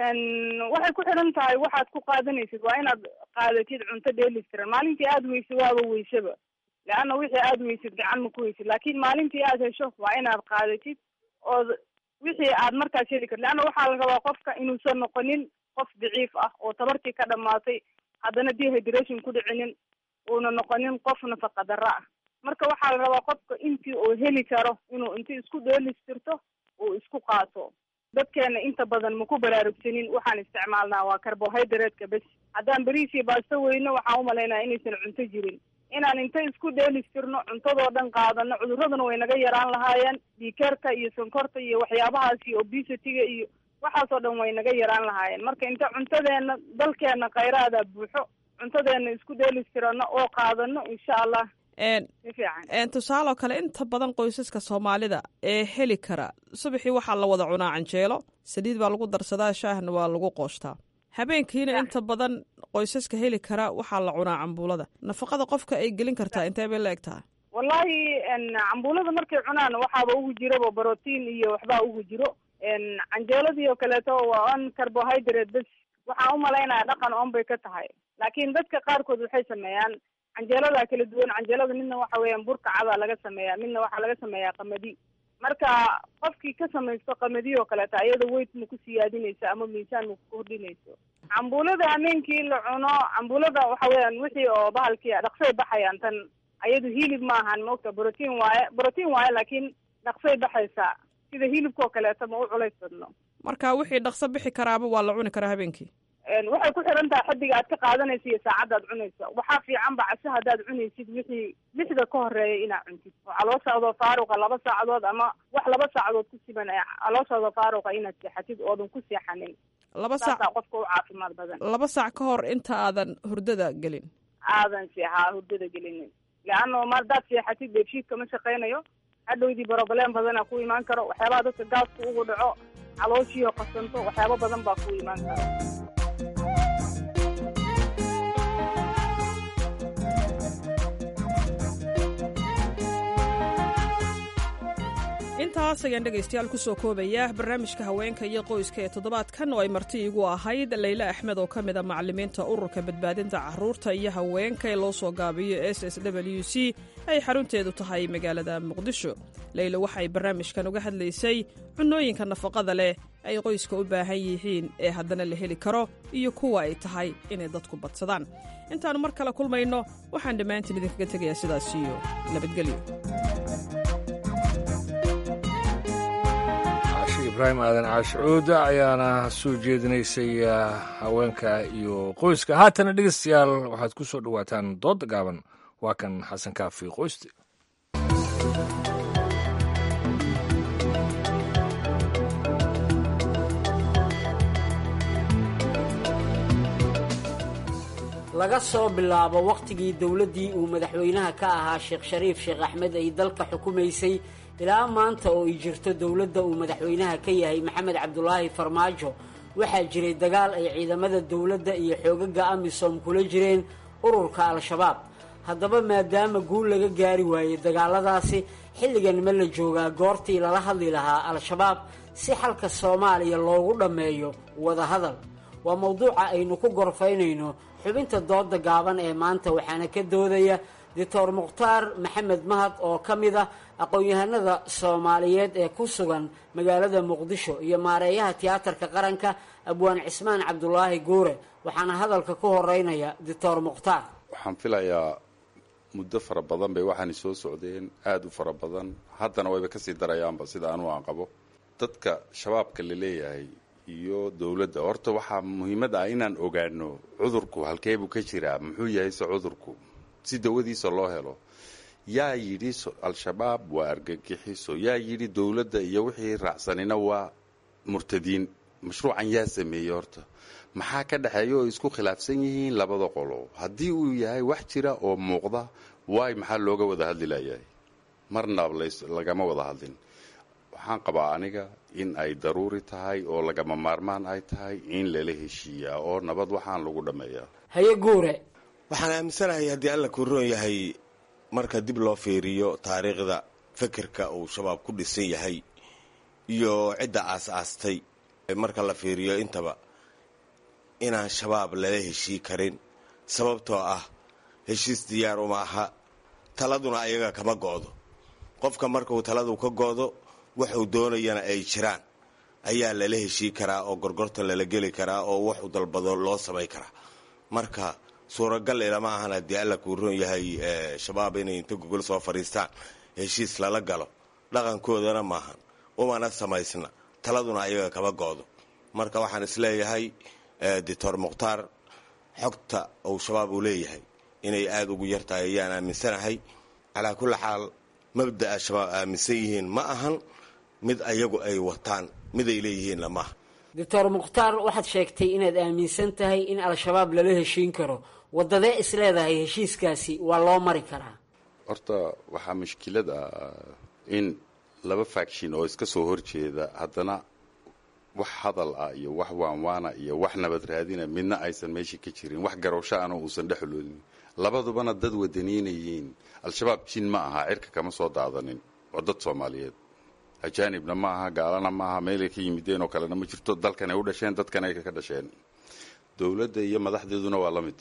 waxay ku xidhan tahay waxaad ku qaadanaysid waa inaad qaadatid cunto dheelistiran maalintii aada weyse waaba weysaba leanna wixii aada weysid gacan ma ku weysid laakiin maalintii aad hesho waa inaad qaadatid ood wixii aad markaas heli karti leanna waxaa la rabaa qofka inuusan noqonin qof daciif ah oo tabartii ka dhamaatay haddana dehydration ku dhicinin uuna noqonin qof nafaqa darro ah marka waxaa la rabaa qofka intii uu heli karo inuu inti isku dheelistirto uu isku qaato dadkeena inta badan maku baraarugsanin waxaan isticmaalnaa waa carbohydrate-ka bes haddaan beriis iyo baasto weyno waxaan umalaynaya inaysan cunto jirin inaan inta isku dheelistirno cuntadoo dhan qaadano cuduraduna way naga yaraan lahaayeen dhiikarka iyo sonkorta iyo waxyaabahaas iyo obesity-ga iyo waxaasoo dhan way naga yaraan lahaayeen marka inta cuntadeena dalkeena khayraada buuxo cuntadeena isku dheelistirano oo qaadano insha allah si fiican
tusaale oo kale inta badan qoysaska soomaalida ee heli kara subaxii waxaa la wada cunaa canjeelo saliid baa lagu darsadaa shaahna waa lagu qoostaa habeenkiina inta badan qoysaska heli kara waxaa la cunaa cambuulada nafaqada qofka ay gelin kartaa intee bay la eg tahay
wallahi cambuulada markay cunaan waxaaba ugu jiraba brotiin iyo waxbaa ugu jiro canjeeladii oo kaleeto waa on carbohydrate bes waxaan umalaynaya dhaqan on bay ka tahay laakiin dadka qaarkood waxay sameeyaan canjeelada kala duwan canjeelada midna waxa weeyaan burka cadaa laga sameeyaa midna waxaa laga sameeyaa qamadi marka qofkii ka samaysto qamadi oo kaleeto ayada weight ma ku siyaadinayso ama miisaan ma ku kordhinayso cambuulada hameenkii la cuno cambuulada waxa weeyaan wixii oo bahalkii dhaqsay baxayaan tan ayadu hilib maahan maogta brotiin waaye brotiin waaye laakiin dhaqsay baxaysaa sida hilibka oo kaleeto ma u culays badno
marka wixii dhaqso bixi karaaba waa la cuni karaa habeenkii
waxay ku xiran tahay xaddiga aad ka qaadanaysa iyo saacaddaad cunayso waxaa fiican ba casho haddaad cunaysid wixii lixda ka horeeya inaad cuntid oo calooshaadoo faaruqa laba saacadood ama wax laba saacadood ku siman calooshaadoo faaruqa inaad seexatid oodan ku seexanin
laba saac
saasaa qofka u caafimaad badan
laba saac ka hor inta aadan hurdada gelin
aadan seexaa hurdada gelinin leanno ma haddaad seexatid beedshiidka ma shaqaynayo hadhowdii broblem badana ku imaan karo waxyaabaha dadka gaaska ugu dhaco calooshiioo qasanto waxyaabo badan baa ku imaan kara
intaas ayaan dhegaystayaal ku soo koobaya barnaamijka haweenka iyo qoyska ee toddobaadkan oo ay marti igu ahayd leyle axmed oo ka mid a macallimiinta ururka badbaadinta carruurta iyo haweenka ee loo soo gaabiyo s s w c ay xarunteedu tahay magaalada muqdisho leyle waxay barnaamijkan uga hadlaysay cunnooyinka nafaqada leh ay qoyska u baahan yihiin ee haddana la heli karo iyo kuwa ay tahay inay dadku badsadaan intaannu mar kale kulmayno waxaan dhammaantiin idinkaga tegayaa sidaas iyo nabadgelyo
ibraahim aadan caashicuud ayaana soo jeedinaysay haweenka iyo qoyska haatana dhegeystayaal waxaad ku soo dhowaataan doodda gaaban waa kan xasan kaafi qoyste
laga soo bilaabo wakhtigii dowladdii uu madaxweynaha ka ahaa sheekh shariif sheekh axmed ay dalka xukumaysay ilaa maanta oo ay jirto dowladda uu madaxweynaha ka yahay maxamed cabdulaahi farmaajo waxaa jiray dagaal ay ciidamada dowladda iyo xoogaga amisom kula jireen ururka al-shabaab haddaba maadaama guul laga gaari waayey dagaaladaasi xilligan ma la joogaa goortii lala hadli lahaa al-shabaab si xalka soomaaliya loogu dhammeeyo wadahadal waa mowduuca aynu ku gorfaynayno xubinta dooda gaaban ee maanta waxaana ka doodaya doctor mukhtaar maxamed mahad oo ka mid ah aqoon-yahanada soomaaliyeed ee ku sugan magaalada muqdisho iyo maareeyaha tiyaatarka qaranka abwaan cismaan cabdulaahi guure waxaana hadalka ku horeynaya doctor mukhtaar
waxaan filayaa muddo fara badan bay waxaani soo socdeen aada u fara badan haddana wayba kasii darayaanba sida anuu aan qabo dadka shabaabka la leeyahay iyo dowladda horta waxaa muhiimad ah inaan ogaano cudurku halkeebuu ka jiraa muxuu yahay se cudurku si dawadiisa loo helo yaa yidhi al-shabaab waa argagixiso yaa yidhi dowladda iyo wixii raacsanina waa murtadiin mashruucan yaa sameeyey horta maxaa ka dhexeeya oo isku khilaafsan yihiin labada qolo haddii uu yahay wax jira oo muuqda waay maxaa looga wada hadli layahay marna lagama wada hadlin waxaan qabaa aniga in ay daruuri tahay oo lagama maarmaan ay tahay in lala heshiiyaa oo nabad waxaan lagu dhammeeyaa
haye guure
waxaan aaminsanahay haddii alla kuu roon yahay marka dib loo fiiriyo taariikhda fekerka uu shabaab ku dhisan yahay iyo cidda aas-aastay marka la fiiriyo intaba inaan shabaab lala heshii karin sababtoo ah heshiis diyaar uma aha taladuna ayaga kama go'do qofka markuu taladu ka go'do waxuu doonayana ay jiraan ayaa lala heshii karaa oo gorgortan lala geli karaa oo waxuu dalbado loo samay karaa marka suuragal ilama ahan haddii alla kuu roon yahay shabaab inay inta gogol soo fadhiistaan heshiis lala galo dhaqankoodana maahan umana samaysna taladuna ayaga kama go'do marka waxaan isleeyahay doctor mukhtaar xogta uu shabaab uu leeyahay inay aada ugu yartahay ayaan aaminsanahay calaa kulli xaal mabda'a shabaab aaminsan yihiin ma ahan mid ayagu ay wataan mid ay leeyihiinna maaha
doctor mukhtaar waxaad sheegtay inaad aaminsan tahay in al-shabaab lala heshiin karo wadadee is leedahay heshiiskaasi waa loo mari karaa
horta waxaa mushkilad ah in laba faction oo iska soo horjeeda haddana wax hadal ah iyo wax waanwaana iyo wax nabad raadina midna aysan meeshii ka jirin wax garowsho ana uusan dhexloolin labadubana dad wadaniinayiin al-shabaab jin ma aha cirka kama soo daadanin waa dad soomaaliyeed ajaanibna ma aha gaalana ma aha meelay ka yimideen oo kalena ma jirto dalkan ay u dhasheen dadkan ay ka dhasheen dowladda iyo madaxdeeduna waa la mid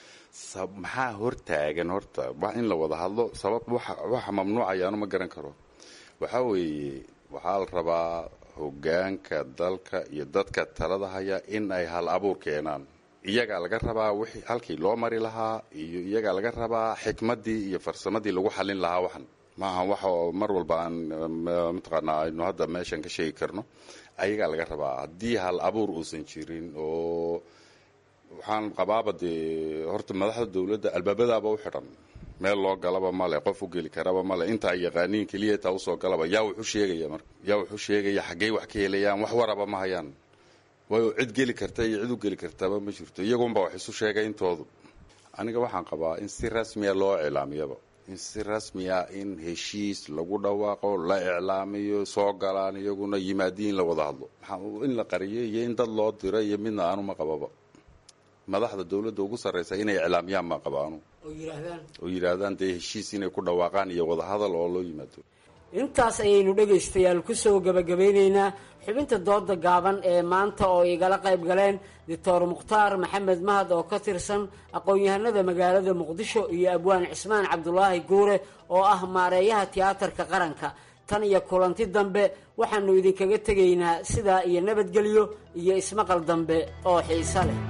maxaa hortaagan horta wax in la wada hadlo sabab waxa mamnuucayaanu ma garan karo waxaa weeye waxaa la rabaa hogaanka dalka iyo dadka talada haya in ay hal abuur keenaan iyagaa laga rabaa wixii halkii loo mari lahaa iyo iyagaa laga rabaa xikmaddii iyo farsamadii lagu xallin lahaa waxan maaha wax oo mar walba aan mataqaanaa aynu hadda meeshan ka sheegi karno ayagaa laga rabaa haddii hal abuur uusan jirin oo waxaan qabaaba dee horta madaxda dowladda albaabadaaba u xidhan meel loo galaba male qof u geli karaba male inta ay yaqaaniin keliya taa usoo galaba yaa wuxu sheegaya marka yaa wuxuu sheegaya xaggey wax ka helayaan wax waraba ma hayaan waayo cid geli karta iyo cid u geli kartaba ma jirto iyagunba wax isu sheegay intoodu aniga waxaan qabaa in si rasmiya loo cilaamiyaba in si rasmi ah in heshiis lagu dhawaaqo la iclaamiyo soo galaan iyaguna yimaadiin in la wada hadlo maxaa in la qariyay iyo in dad loo diro iyo midna aanuma qababa madaxda dowladda ugu sarraysa inay iclaamiyaan ma qaba anu oo yidhaahdaan dee heshiis inay ku dhawaaqaan iyo wadahadal oo loo yimaado
intaas ayaynu dhegaystayaal kusoo gabagabeyneynaa xubinta dooda gaaban ee maanta oo igala qayb galeen doctor mukhtaar maxamed mahad oo ka tirsan aqoon-yahanada magaalada muqdisho iyo abwaan cismaan cabdulaahi guure oo ah maareeyaha tiyaatarka qaranka tan iyo kulanti dambe waxaanu idinkaga tegaynaa sidaa iyo nabadgelyo iyo ismaqal dambe oo xiiso leh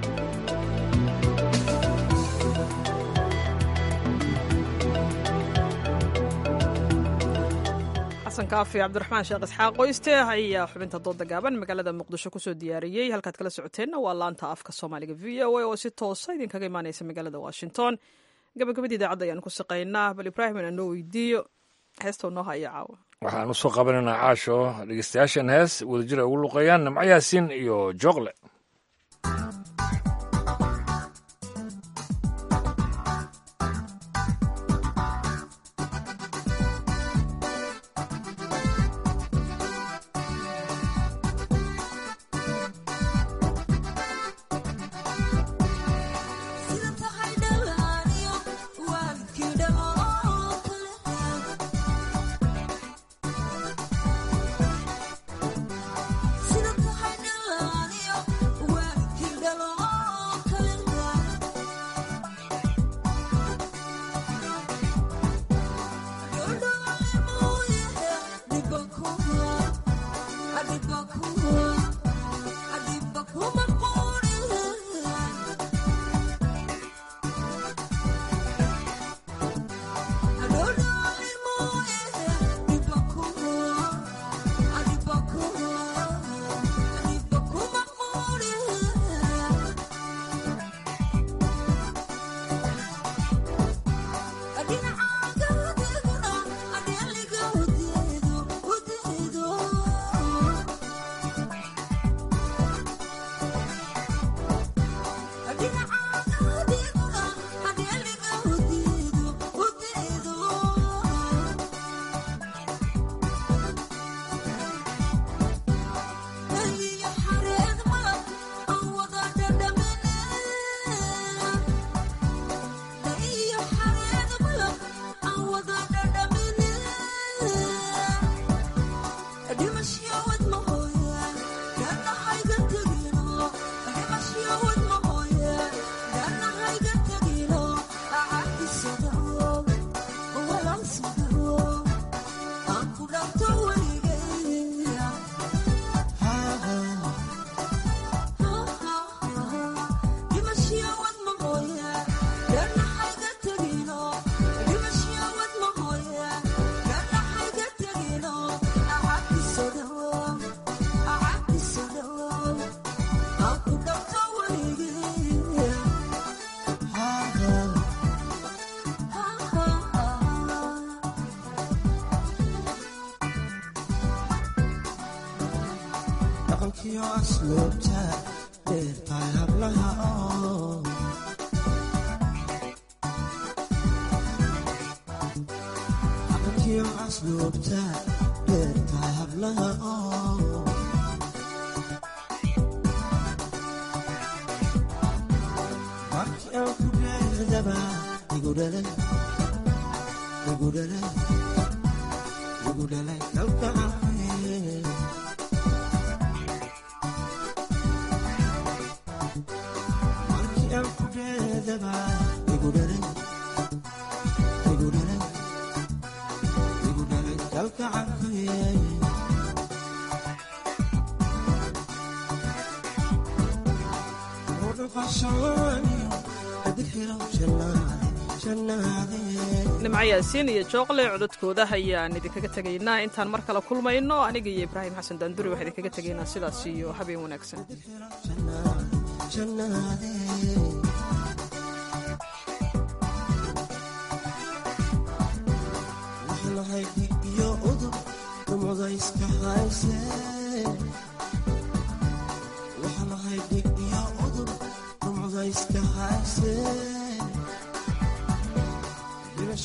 xasan kaafi cabdiraxmaan sheekh isxaaq qoyste ayaa xubinta dooda gaaban magaalada muqdisho kusoo diyaariyey halkaad kala socoteenna waa laanta afka soomaaliga v o a oo si toosa idinkaga imaaneysa magaalada washington gabagabadii idaacadda ayaan ku shaqaynaa bal ibraahim inaan noo weydiiyo heesta noo haya caawa
waxaan usoo qabanaynaa caasho dhegeystayaashan hees wadajir ay ugu luqeeyaan nimco yaasiin iyo jooqle
nimco yaasiin iyo jooqle cododkooda ayaan idinkaga tegaynaa intaan mar kale kulmayno aniga iyo ibraahim xasan daanduri waxaan idinkaga tegaynaa sidaas iyo habeen wanaagsan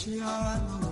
fiican